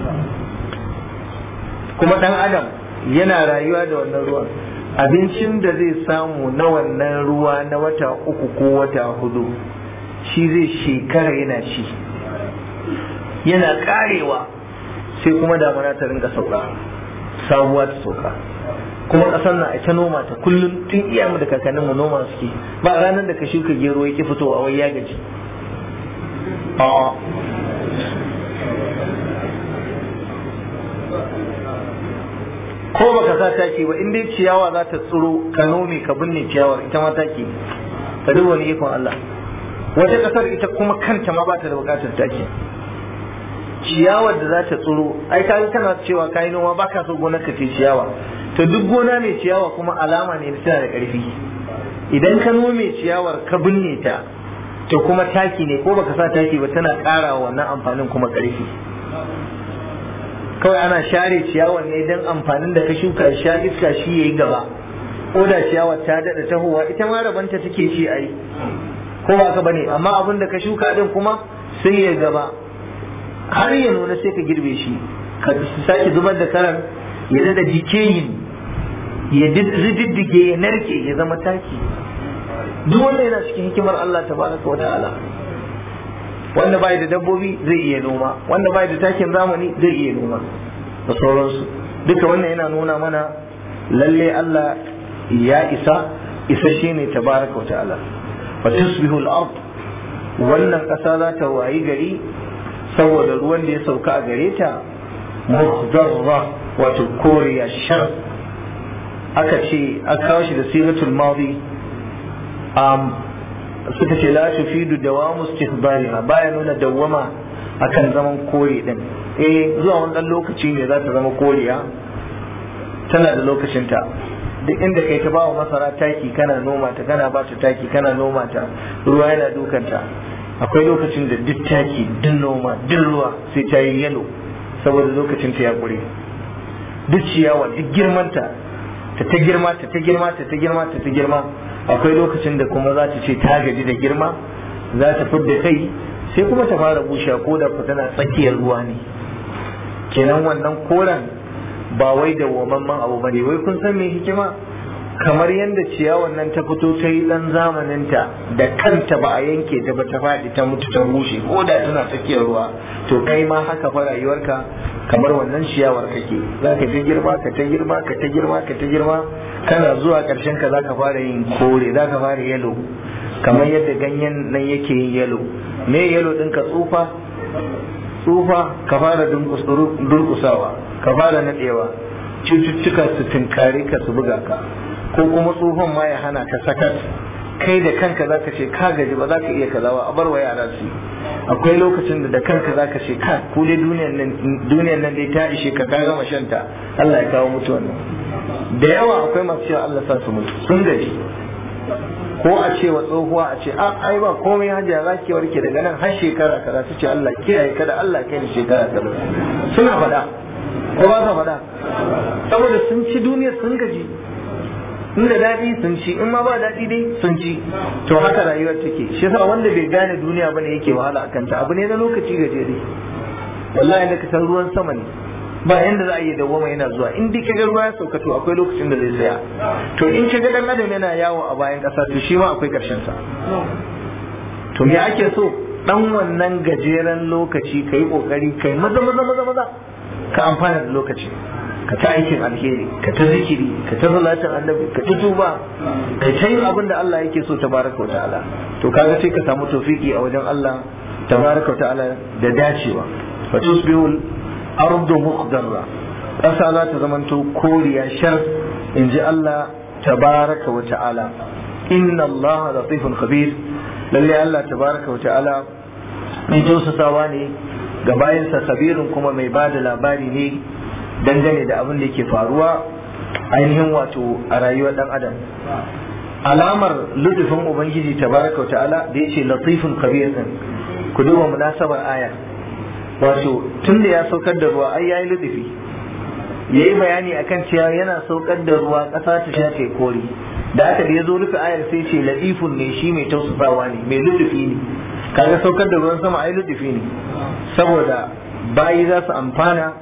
kuma ɗan adam yana rayuwa da wannan ruwan abincin da zai samu na wannan ruwa na wata uku ko wata hudu shi zai shekara yana ci yana karewa sai kuma damana ta rinka sauka sabuwa ta sauka kuma ƙasar na ita noma ta kullum tun iyamu da kakannin mu noma suke ba ranar da ka shuka gero yake fitowa wai ya gaji a'a ko baka sa taki ba in dai ciyawa za ta tsiro ka nome ka binne ciyawar ita ma taki ka duba wani ikon Allah wata kasar ita kuma kanta ma ba ta da bukatar taki ciyawar da za ta tsiro ai ka kana cewa kai noma baka so gonar ka ce ciyawa to duk gona mai ciyawa kuma alama ne tana da karfi idan ka nome ciyawar ka binne ta to kuma taki ne ko baka sa taki ba tana ƙara wannan amfanin kuma karfi kawai ana share ciyawar ne don amfanin da ka shuka sha iska shi yayi gaba ko da ciyawar ta daɗa tahowa ita ma rabanta take ci ai ko ba ka bane amma abin da ka shuka din kuma sai ya gaba har ya nuna sai ka girbe shi ka sake zubar da karan ya daɗa jikeyin ya rididdige ya narke ya zama taki duk wanda yana cikin hikimar Allah tabaraka wa ta'ala wanda bai da dabbobi zai iya noma wanda bai da takin zamani zai iya noma da sauransu duka wannan yana nuna mana lalle Allah ya isa isa ne tabaraka wa ta'ala wa tusbihu al-ard wannan kasa za ta wayi gari saboda ruwan da ya sauka a gare ta muhdarra wato koriya shar aka ce aka kawo shi da siratul madi suka ce la tufidu dawamu istihbariha baya nuna dawwama akan zaman kore din eh zuwa wani dan lokaci ne za ta zama koriya tana da lokacinta duk inda kai ta bawa masara taki kana noma ta kana ba ta taki kana noma ta ruwa yana dukanta akwai lokacin da duk taki duk noma duk ruwa sai ta yi yalo saboda lokacin ta ya kure duk ciyawa duk girmanta ta ta girma ta ta girma ta ta girma ta ta girma akwai lokacin da kuma za ta ce ta gaji da girma za ta fidda kai sai kuma ta fara bushe ko da ku tana tsakiyar ruwa ne kenan wannan koren ba wai da wamamman abu ba ne wai kun san me hikima kamar yadda ciyawan nan ta fito ta yi dan zamaninta da kanta ba a yanke ta ba ta faɗi ta mutu ta bushe ko da tana tsakiyar ruwa to kai ma haka fa rayuwarka kamar wannan ciyawar kake za ka ta girma ka ta girma ka ta girma ka ta girma kana zuwa ƙarshen ka za ka fara yin kore za ka fara yalo kamar yadda ganyen nan yake yin yalo me yalo din ka tsufa tsufa ka fara durkusawa ka fara nadewa cututtuka su tinkare ka su buga ka ko kuma tsufan ma ya hana ka sakat kai da kanka zaka ce ka gaji ba za ka iya kaza ba a bar wa yara su akwai lokacin da da kanka zaka ce ka ku dai duniyar nan duniyar nan dai ta ishe ka ka gama shanta Allah ya kawo mutu wannan da yawa akwai masu cewa Allah sa su mutu sun gaji ko a ce wa tsohuwa a ce a ai ba komai hajiya za ki warke daga nan har shekara kaza su ce Allah kiyaye kada Allah kai ni shekara kaza suna faɗa ko ba sa faɗa saboda sun ci duniyar sun gaji in da daɗi sun ci in ma ba daɗi dai sun ci to haka rayuwar take shi yasa wanda bai gane duniya bane yake wahala akan ta abu ne na lokaci gajere wallahi da ka san ruwan sama ne ba yanda za a yi dawwama yana zuwa in dai kaga ruwa ya sauka to akwai lokacin da zai tsaya to in kaga dan adam yana yawo a bayan ƙasa to shi ma akwai ƙarshen sa to me ake so dan wannan gajeren lokaci kai kokari kai maza maza maza maza ka amfana da lokaci ka ta aikin alheri ka ta zikiri ka ta salatin annabi ka ta tuba ka ta yin abin da Allah yake so tabaraka ta'ala to kaga sai ka samu tawfiki a wajen Allah tabaraka ta'ala da dacewa fa tusbihul ardu muqdarra ƙasa za ta zamanto koriya shar in ji Allah tabaraka wa ta'ala inna Allah latifun khabir lalle Allah tabaraka wa ta'ala mai tausasawa ne ga bayansa kabirin kuma mai ba da labari ne dangane da abin da yake faruwa ainihin wato a rayuwar dan adam alamar lutufin ubangiji tabaraka wa ta'ala da yace latifun khabir din ku duba munasabar aya wato tun da ya saukar da ruwa ai yayi ludufi yayi bayani akan cewa yana saukar da ruwa ƙasa ta sha ta kori da aka da ya zo rufe ayar sai ce latifun ne shi mai tausasawa ne mai ludufi ne kaga saukar da ruwan sama ai ludufi ne saboda bayi za su amfana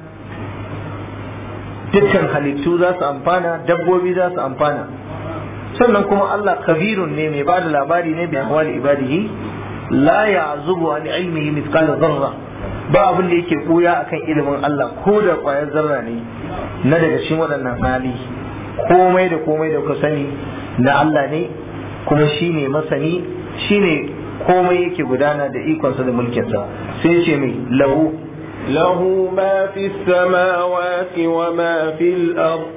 dukkan halittu za su amfana dabbobi za su amfana sannan kuma Allah kabirun ne mai bada labari ne bi ahwali ibadihi la ya'zubu an ilmihi mithqala dharra ba abin da yake koya akan ilimin Allah ko da kwayar zarra ne na daga cikin waɗannan hali komai da komai da kuka sani na Allah ne kuma shine masani shine komai yake gudana da ikonsa da mulkinsa sai ce mai lahu له ما في السماوات وما في الأرض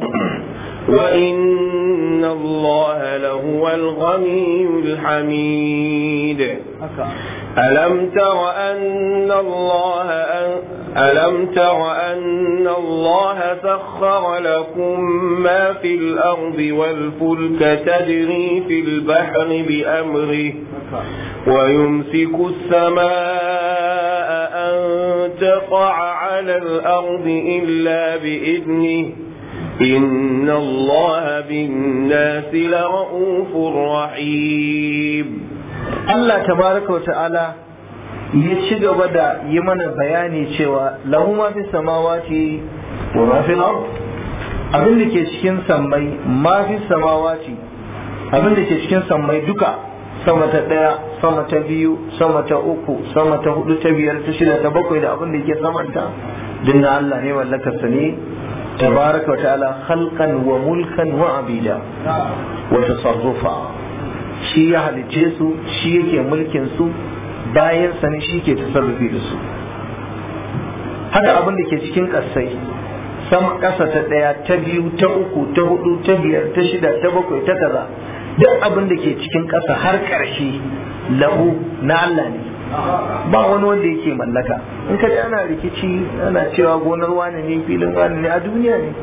وإن الله لهو الغني الحميد ألم تر أن الله أن ألم تر أن الله سخر لكم ما في الأرض والفلك تجري في البحر بأمره ويمسك السماء أن تقع على الأرض إلا بإذنه إن الله بالناس لرؤوف رحيم Allah tabaraka wa ta'ala ya ci gaba da yi mana bayani cewa lahu ma fi samawati wa ma fi ard abin da ke cikin sammai ma fi samawati abin da ke cikin sammai duka sama ta daya sama ta biyu sama ta uku sama ta hudu ta biyar ta shida ta bakwai da abin da ke samanta dinna Allah ne mallakarsa ne tabaraka wa ta'ala khalqan wa mulkan wa abida wa tasarrufa shi ya halicce su shi yake mulkin su bayan sani shi ke tasarrufi da su haka abin da ke cikin ƙasai sama ƙasa ta ɗaya ta biyu ta uku ta hudu ta biyar ta shida ta bakwai ta kaza duk abin da ke cikin ƙasa har ƙarshe lahu na Allah ne ba wani wanda yake mallaka in ka ana rikici ana cewa gonar wani ne filin wani ne a duniya ne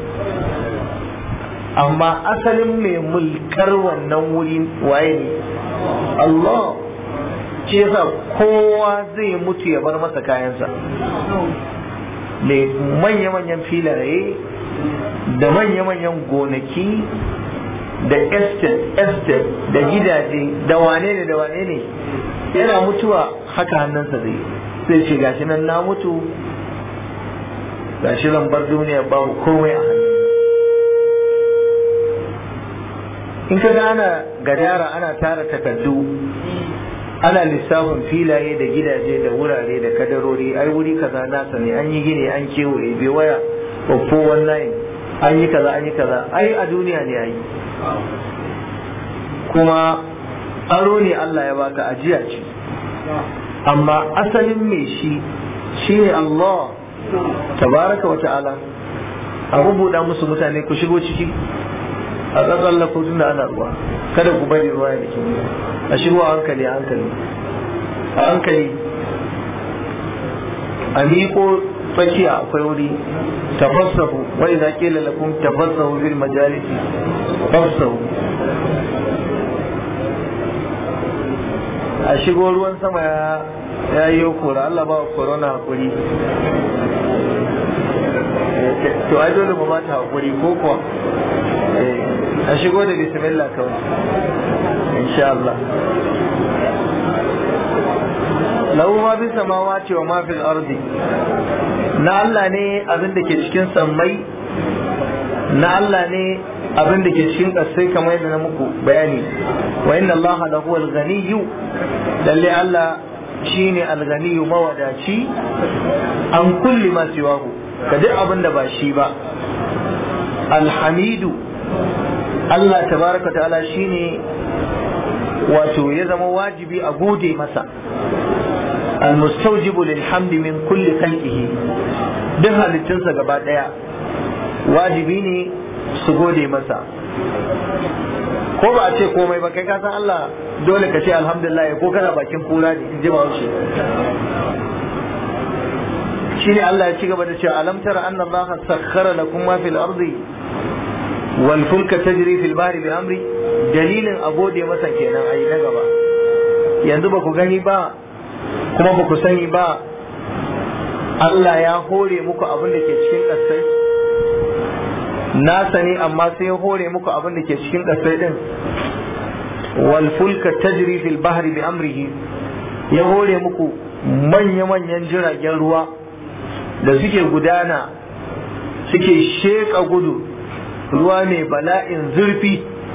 amma asalin mai mulkar wannan wuri waye ne Allah ce yasa kowa zai mutu ya bar masa kayansa mai manya-manyan filaye da manya-manyan gonaki da estate estate da gidaje da wane ne da wane ne yana mutuwa haka hannunsa zai sai ce gashi nan na mutu gashi zan bar duniya babu komai a hannu in ka ga ana gadara ana tara takardu ana lissafin filaye da gidaje da wurare da kadarori ai wuri kaza nasa ne an yi gini an kewaye bai waya oppo online an yi kaza an yi kaza ai a duniya ne ai kuma aro ne Allah ya baka ajiya ce amma asalin mai shi shine Allah tabaraka wa ta'ala a rubuta musu mutane ku shigo ciki a tsatsan tun da ana ruwa kada ku bari ruwa ya dake a shigo a hankali a hankali a hankali a miƙo tsakiya akwai wuri tafassahu wa idza qila lakum tafassahu fil majalisi fafsahu a shigo ruwan sama ya ya yi kora Allah ba corona hakuri to ai dole mu ba ta hakuri ko kuwa a shigo da bismillah kawai insha Allah lahu ma fi samawati wa ma fil ardi na Allah ne abin da ke cikin sammai na Allah ne abin da ke cikin ƙasai kamar yadda na muku bayani wa inna Allah la huwa al-ghaniyyu lalle Allah shine al-ghaniyyu mawadaci an kulli ma siwahu ka duk abin da ba shi ba alhamidu Allah tabaraka ta'ala shine wato ya zama wajibi a gode masa المستوجب للحمد من كل خلقه duk halittunsa gaba ɗaya wajibi ne su gode masa ko ba a ce komai ba kai ka san Allah dole ka ce alhamdulillah ko kana bakin kura ne in ji ba wuce shine Allah ya ci gaba da cewa alam tara anna Allah sakhkhara lakum ma fil ardi wal fulka tajri fil bahri bi amri dalilin a gode masa kenan ayi na gaba yanzu ba ku gani ba kuma ba ku sani ba Allah ya hore muku abin da ke cikin ƙasai na sani amma sai ya hore muku abin da ke cikin ƙasai din wal fulka tajri fil bahri bi amrihi ya hore muku manya-manyan jiragen ruwa da suke gudana suke sheƙa gudu ruwa mai bala'in zurfi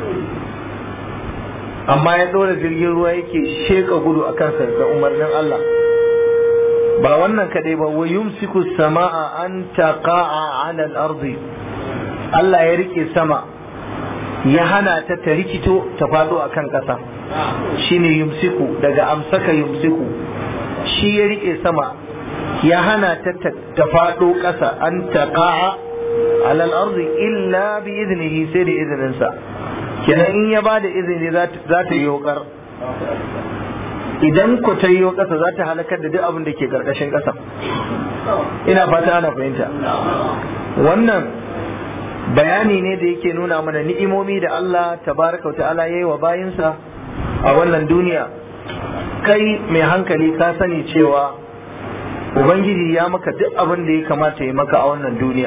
amma ya ɗora jirgin ruwa yake sheƙa gudu a kansa da umarnin Allah ba wannan kaɗai ba wa yumsiku sama'a an taqa'a 'ala al-ardi Allah ya rike sama ya hana ta ta rikito ta faɗo a kan ƙasa shine yumsiku daga amsaka yumsiku shi ya rike sama ya hana ta ta faɗo ƙasa an taqa'a 'ala al-ardi illa bi idnihi sai da izininsa kenan in ya bada izini za ta yi ƙar idan ku ta yi ƙasa za ta halakar da duk abin da ke ƙarƙashin ƙasa ina fata ana fahimta wannan bayani ne da yake nuna mana ni'imomi da Allah tabaraka wa ta'ala yayi wa bayinsa a wannan duniya kai mai hankali ka sani cewa ubangiji ya maka duk abin da ya kamata ya maka a wannan duniya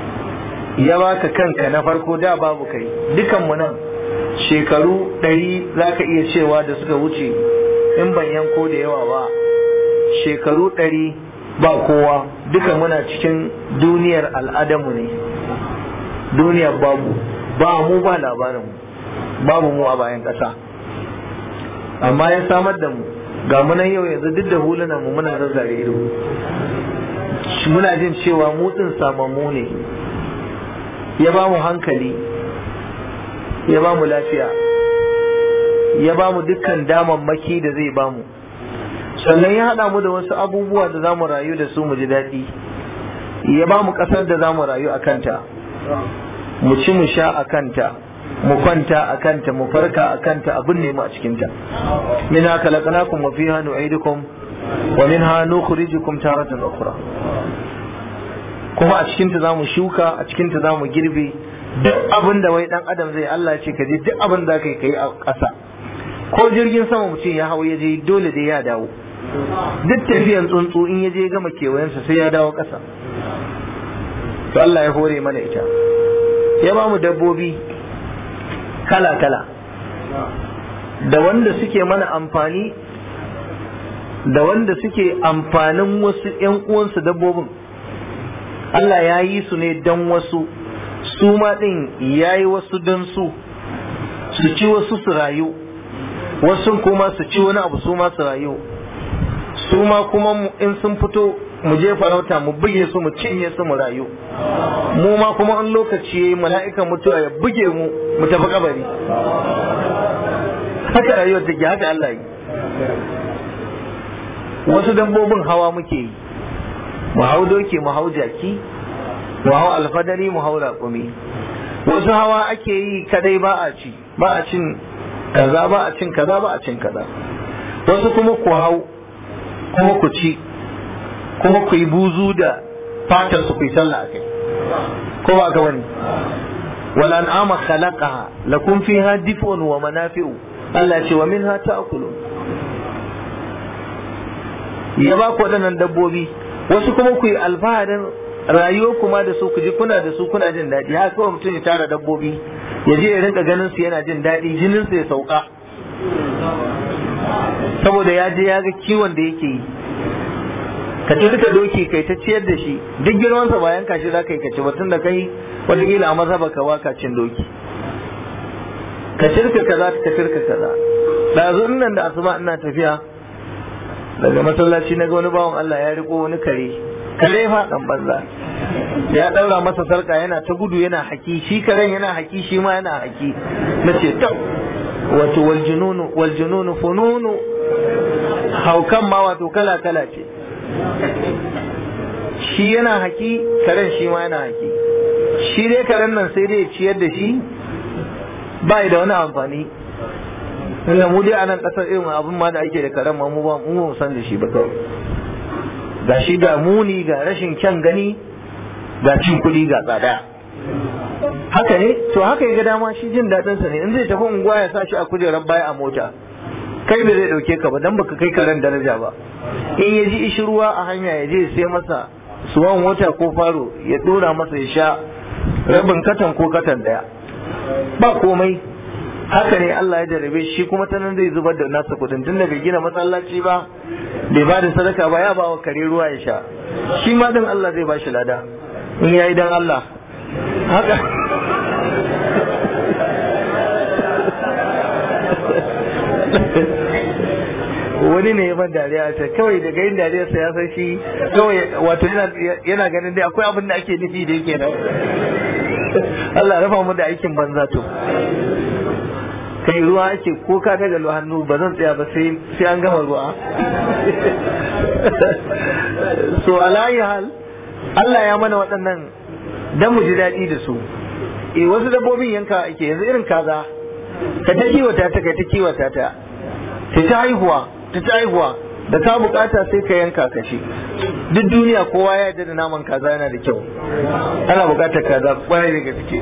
ya baka kanka na farko da babu kai dukanmu nan shekaru ɗari za ka iya cewa da suka wuce in ban yanko da yawa ba shekaru ɗari ba kowa duka muna cikin duniyar al'adamu ne duniyar babu ba mu ba labarin babu mu a bayan ƙasa amma ya samar da mu ga munan yau yanzu duk da hulunan mu muna zazzare ido muna jin cewa mutsin samammu ne ya ba mu hankali ya ba mu lafiya ya ba mu dukkan damammaki da zai ba mu sannan ya haɗa mu da wasu abubuwa da za mu rayu da su mu ji daɗi ya ba mu ƙasar da za mu rayu a kanta mu ci mu sha a kanta mu kwanta a kanta mu farka a kanta abin ne mu a cikinta min haka laƙanakun wa fiha nu'idukum wa minha nukhrijukum taratan ukhra kuma a cikinta za mu shuka a cikinta za mu girbe duk abin da wai dan adam zai Allah ce ka je duk abin da kai kai a ƙasa ko jirgin sama mutum ya hau ya je dole dai ya dawo duk tafiyan tsuntsu in ya je gama kewayensa sai ya dawo ƙasa to Allah ya hore mana ita ya ba mu dabbobi kala kala da wanda suke mana amfani da wanda suke amfanin wasu 'yan uwansu dabbobin Allah ya yi su ne don wasu su ma ɗin ya yi wasu don su su ci wasu su rayu wasu kuma su ci wani abu su ma su rayu su ma kuma in sun fito mu je farauta mu buge su mu cinye su mu rayu mu ma kuma in lokaci yayi mala'ikan mutuwa ya buge mu mu tafi kabari haka rayuwar take haka Allah yi wasu dabbobin hawa muke yi mu hau doki mu hau jaki mu hau alfadari mu hau raƙumi wasu hawa ake yi kadai ba a ci ba a cin kaza ba a cin kaza ba a cin kaza wasu kuma ku hau kuma ku ci kuma ku yi buzu da fatar su ku yi sallah akai ko ba ka bane wal an'ama khalaqaha lakum fiha dif'un wa manafi'u Allah ce wa minha ta'kulun ya ba ku waɗannan dabbobi wasu kuma ku yi alfaharin rayuwar kuma da su ku ji kuna da su kuna jin daɗi haka kawai mutum ya tara dabbobi ya je ya rinka ganin su yana jin daɗi jinin su ya sauka saboda ya je ya ga kiwon da yake yi ka ci duka doki kai ta ciyar da shi duk girmansa ba yanka shi za ka yi ka ci ba tun da kai wataƙila a maza baka waka cin doki ka shirka kaza ka shirka kaza ɗazu nan da asuba ina tafiya daga masallaci na ga wani bawan Allah ya riko wani kare kare fa dan banza ya daura masa sarka yana ta gudu yana haki shi karen yana haki shi ma yana haki nace to wato wal jununu wal jununu fununu haukan ma wato kala kala ce shi yana haki karen shi ma yana haki shi dai karen nan sai dai ciyar da shi ba da wani amfani tunda mu dai a nan kasar irin abin ma da ake da karen ma mu ba mu san da shi ba kawai ga shi ga muni ga rashin kyan gani ga cin kuɗi ga tsada haka ne to haka ya ga dama shi jin daɗin sa ne in zai tafi unguwa ya sa shi a kujerar baya a mota kai bai zai ɗauke ka ba dan baka kai karen daraja ba in ya ji ishi ruwa a hanya ya je sai masa suwan mota ko faro ya ɗora masa ya sha rabin katan ko katan ɗaya ba komai haka ne Allah ya jarabe shi kuma ta nan zai zubar da nasa kudin tunda bai gina masallaci ba bai ba da sadaka ba ya ba wa kare ruwa ya sha shi ma dan Allah zai ba shi lada in yayi dan Allah haka wani ne ya ban dariya ta kawai daga yin dariya sa ya san shi kawai wato yana ganin dai akwai abin da ake nufi da yake nan Allah rafa mu da aikin banza to kai ruwa ake ko ka daga hannu ba zan tsaya ba sai an gama ruwa so alayi hal Allah ya mana waɗannan dan mu ji daɗi da su eh wasu dabbobin yanka ake yanzu irin kaza ka ta kiwata ta ka ta kiwata ta ta ta haihuwa ta ta haihuwa da ka bukata sai ka yanka ka shi duk duniya kowa ya yarda da naman kaza yana da kyau ana bukatar kaza kwarai da gaske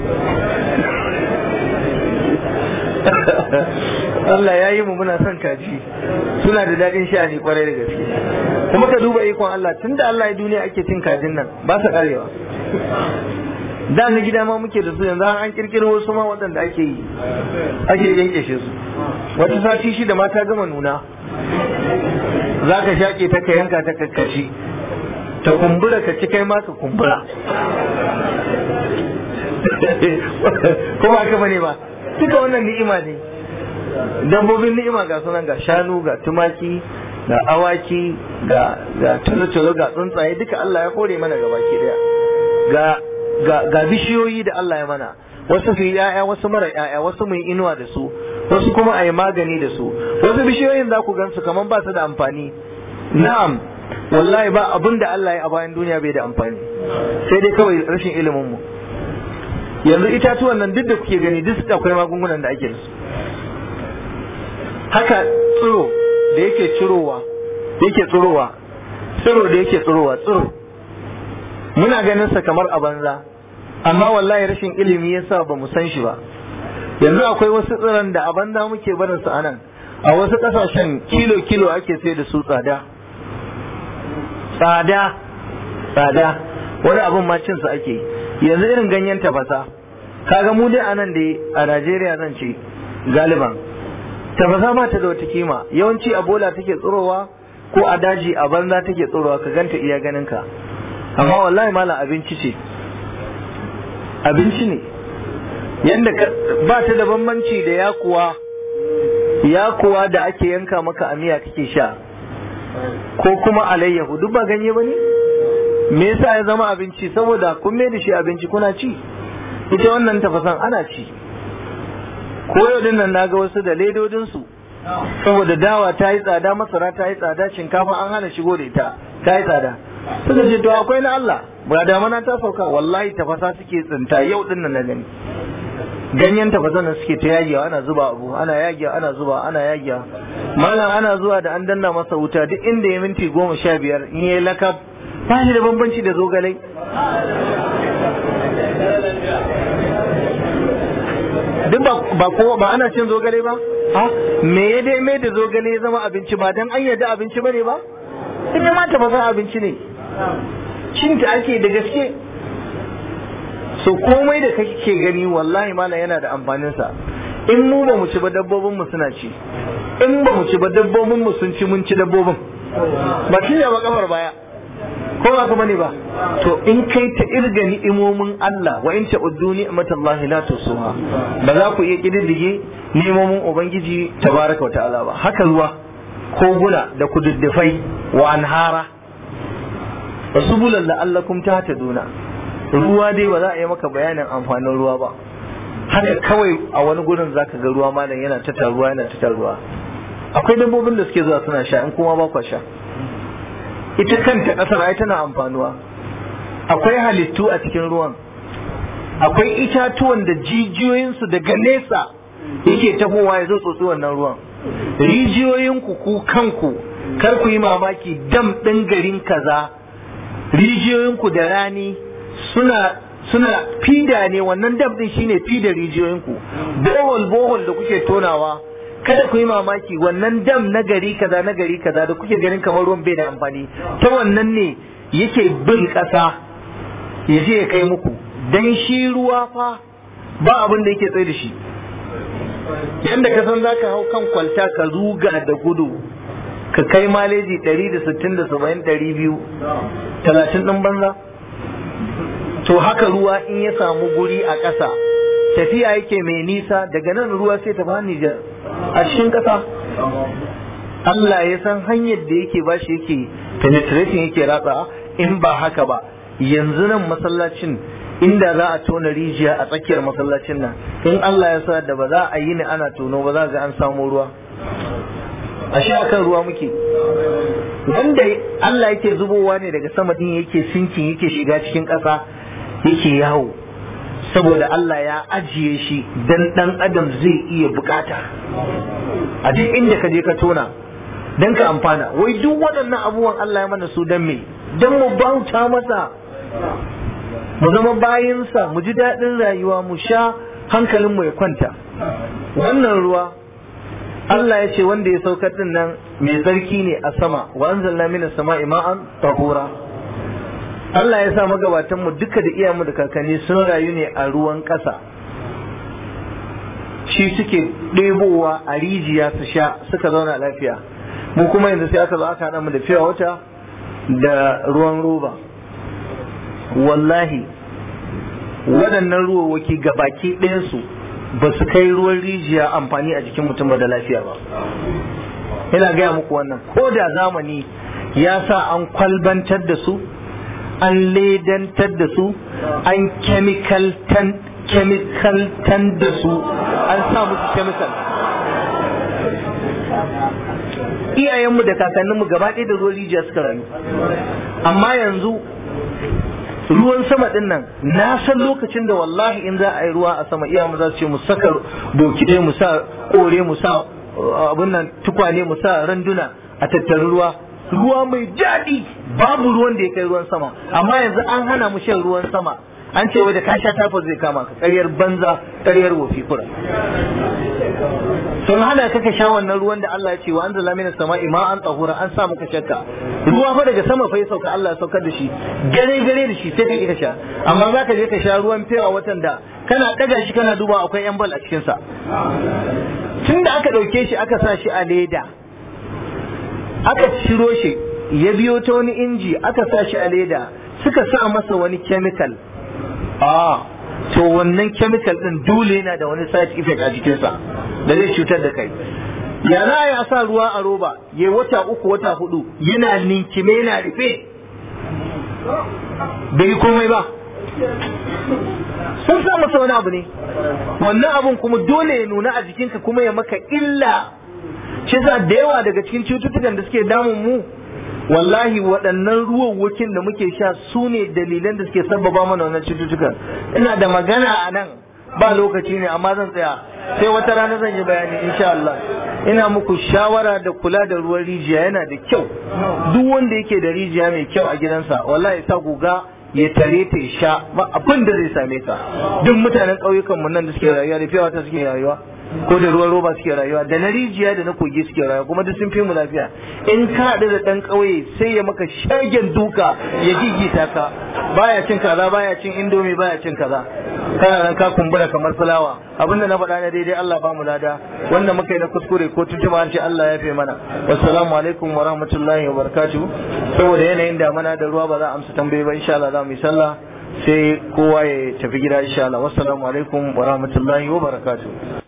Allah ya yi mu muna son kaji suna da daɗin sha'ani kwarai da gaske kuma ka duba ikon Allah tunda Allah ya duniya ake cin kajin nan ba su karewa da na gida ma muke da su yanzu an kirkiro wasu ma waɗanda ake yi ake yankeshe su wata sati shida ma ta gama nuna za ka shaƙe ta ka yanka ta kakkashi ta kumbura ka ci kai ma ka kumbura kuma haka bane ba duka wannan ni'ima ne dabbobin ni'ima ga sunan ga shanu ga tumaki ga awaki ga ga tulo ga tsuntsaye duka Allah ya kore mana gaba ki daya ga ga ga bishiyoyi da Allah ya mana wasu su ya'ya wasu mara ya'ya wasu mu yi inuwa da su wasu kuma a yi magani da su wasu bishiyoyin za ku gansu kamar ba su da amfani na'am wallahi ba abin da Allah ya a bayan duniya bai da amfani sai dai kawai rashin ilimin mu yanzu itatuwan nan duk da kuke gani duk akwai magungunan da ake da su haka tsiro da yake cirowa yake tsirowa tsiro da yake tsirowa tsiro muna ganin sa kamar a banza amma wallahi rashin ilimi yasa ba mu san shi ba yanzu akwai wasu tsiron da a banza muke barin su anan a wasu kasashen kilo kilo ake sai da su tsada tsada tsada wani abin ma cin su ake yanzu irin ganyen tafasa kaga mu dai anan da a Najeriya zan ce galiban tafasa ba ta da wata kima yawanci a bola take tsirowa ko a daji a banza take tsirowa ka ganta iya ganin ka amma wallahi malam abinci ce abinci ne yanda ba ta da bambanci da yakuwa yakuwa da ake yanka maka a miya kake sha ko kuma alayyahu duk ba ganye ba ne me yasa ya zama abinci saboda kun mai da shi abinci kuna ci ita wannan tafasan ana ci ko yau din nan naga wasu da ledodin su saboda dawa ta yi tsada masara ta yi tsada shinkafa an hana shigo da ita ta yi tsada suka ce to akwai na Allah ba damana ta sauka wallahi tafasa suke tsinta yau din nan na gani ganyen tafasa nan suke ta yagiya ana zuba abu ana yagiya ana zuba ana yagiya malam ana zuwa da an danna masa wuta duk inda ya minti goma sha biyar in yayi lakab ba shi da bambanci da zogalai duk ba ko ba ana cin zogale ba ha me ya dai mai da zogale ya zama abinci ba dan an yadda abinci bane ba ita ma ta fasa abinci ne cin ta ake da gaske so komai da kake gani wallahi malam yana da amfanin sa in mu ba mu ci ba dabbobin mu suna ci in ba mu ci ba dabbobin mu sun ci mun ci dabbobin ba shi ba kafar baya ko ba kuma ne ba to in kai ta irga ni'imomin Allah wa in ta'uddu ni'matallahi la tusuha ba za ku iya kididdige ni'imomin ubangiji tabaraka wa ta'ala ba haka ruwa koguna da kududdufai wa anhara wasubulan la'allakum tahtaduna ruwa dai ba za a yi maka bayanin amfanin ruwa ba haka kawai a wani gurin zaka ga ruwa malam yana ta taruwa yana ta taruwa akwai dabbobin da suke zuwa suna sha in kuma ba kwa sha ita kanta ƙasar ai tana amfanuwa akwai halittu a cikin ruwan akwai itatuwan da jijiyoyinsu daga nesa yake tahowa ya zo tsotsi wannan ruwan rijiyoyinku ku kanku kar ku yi mamaki dam ɗin garin kaza rijiyoyinku da rani suna suna fida ne wannan dam ɗin shine fida rijiyoyinku bohol bohol da kuke tonawa kada ku yi mamaki wannan dam na gari kaza na gari kaza da kuke ganin kamar ruwan bai da amfani ta wannan ne yake bin ƙasa ya je ya kai muku dan shi ruwa fa ba abin da yake tsaye da shi yanda ka san zaka hau kan kwalta ka ruga da gudu ka kai maleji 160 da 70 200 talatin ɗin banza to haka ruwa in ya samu guri a ƙasa tafiya yake mai nisa daga nan ruwa sai ta ba Nijar a cikin ƙasa Allah ya san hanyar da yake ba shi yake penetrating yake ratsa in ba haka ba yanzu nan masallacin inda za a tona rijiya a tsakiyar masallacin nan in Allah ya sa da ba za a yi ni ana tono ba za ga an samu ruwa a shi akan ruwa muke wanda Allah yake zubowa ne daga sama din yake sinkin yake shiga cikin ƙasa yake yawo saboda Allah ya ajiye shi dan dan adam zai iya bukata a duk inda ka je ka tona dan ka amfana wai duk waɗannan abubuwan Allah ya mana su dan me dan mu bauta masa mu zama bayinsa mu ji daɗin rayuwa mu sha hankalin mu ya kwanta wannan ruwa Allah ya ce wanda ya saukar din nan mai tsarki ne a sama wa anzalna minas sama'i ma'an tahura Allah ya sa magabatan mu duka da iyamu da kakanni sun rayu ne a ruwan ƙasa shi suke ɗebowa a rijiya su sha suka zauna lafiya mu kuma yanzu sai aka zo aka haɗa mu da fiya wata da ruwan roba wallahi waɗannan ruwawaki gabaki ɗayansu ba su kai ruwan rijiya amfani a jikin mutum ba da lafiya ba ina gaya muku wannan ko da zamani ya sa an kwalbantar da su an ledantar da su an chemicaltan da su an sa musu chemical iyayenmu da kakanninmu gaba ɗaya da ruwan rijiya suka rayu amma yanzu ruwan sama din nan na san lokacin da wallahi in za a yi ruwa a sama iyayenmu za su ce mu saka bokidai mu sa kore mu sa abin nan tukwane mu sa randuna a tattarin ruwa ruwa mai daɗi babu ruwan da ya kai ruwan sama amma yanzu an hana mu shan ruwan sama an ce da ka sha tafa zai kama ka ƙaryar banza ƙaryar wofi kura sun hana ka ka sha wannan ruwan da Allah ya ce wa anzala minas sama'i ma'an tahura an sa muka shakka ruwa fa daga sama fa ya sauka Allah ya saukar da shi gare gare da shi sai ka sha amma za ka je ka sha ruwan fiya watan da kana daga shi kana duba akwai yan bal a cikin sa tun da aka dauke shi aka sa shi a leda aka ciro shi ya biyo ta wani inji aka sa shi a leda suka sa masa wani chemical a to wannan chemical din dole yana da wani side effect a jikinsa da zai cutar da kai ya za a sa ruwa a roba ya wata uku wata hudu yana ninkime yana rufe bai komai ba sun sa masa wani abu ne wannan abun kuma dole ya nuna a jikinka kuma ya maka illa shi yasa da yawa daga cikin cututtukan da suke damun mu wallahi waɗannan ruwan da muke sha su ne dalilan da suke sabbaba mana wannan cututtukan ina da magana a nan ba lokaci ne amma zan tsaya sai wata rana zan yi bayani insha Allah ina muku shawara da kula da ruwan rijiya yana da kyau duk wanda yake da rijiya mai kyau a gidansa wallahi sa guga ya tare ta ya sha ba abin da zai same ka duk mutanen ƙauyukan mu nan da suke rayuwa da fiyawa ta suke rayuwa ko da ruwan roba suke rayuwa da na rijiya da na kogi suke rayuwa kuma duk sun fi mu lafiya in ka haɗu da ɗan ƙauye sai ya maka shagen duka ya gigita ka baya cin kaza baya cin indomi baya cin kaza kana nan ka kumbura kamar fulawa abinda na faɗa na daidai Allah ba mu lada wanda muka yi na kuskure ko tuntuma an ce Allah ya fi mana wassalamu alaikum wa rahmatullahi wa barakatuh saboda yanayin damana da ruwa ba za a amsa tambayi ba insha Allah za mu yi sallah sai kowa ya tafi gida insha Allah wassalamu alaikum wa rahmatullahi wa barakatuh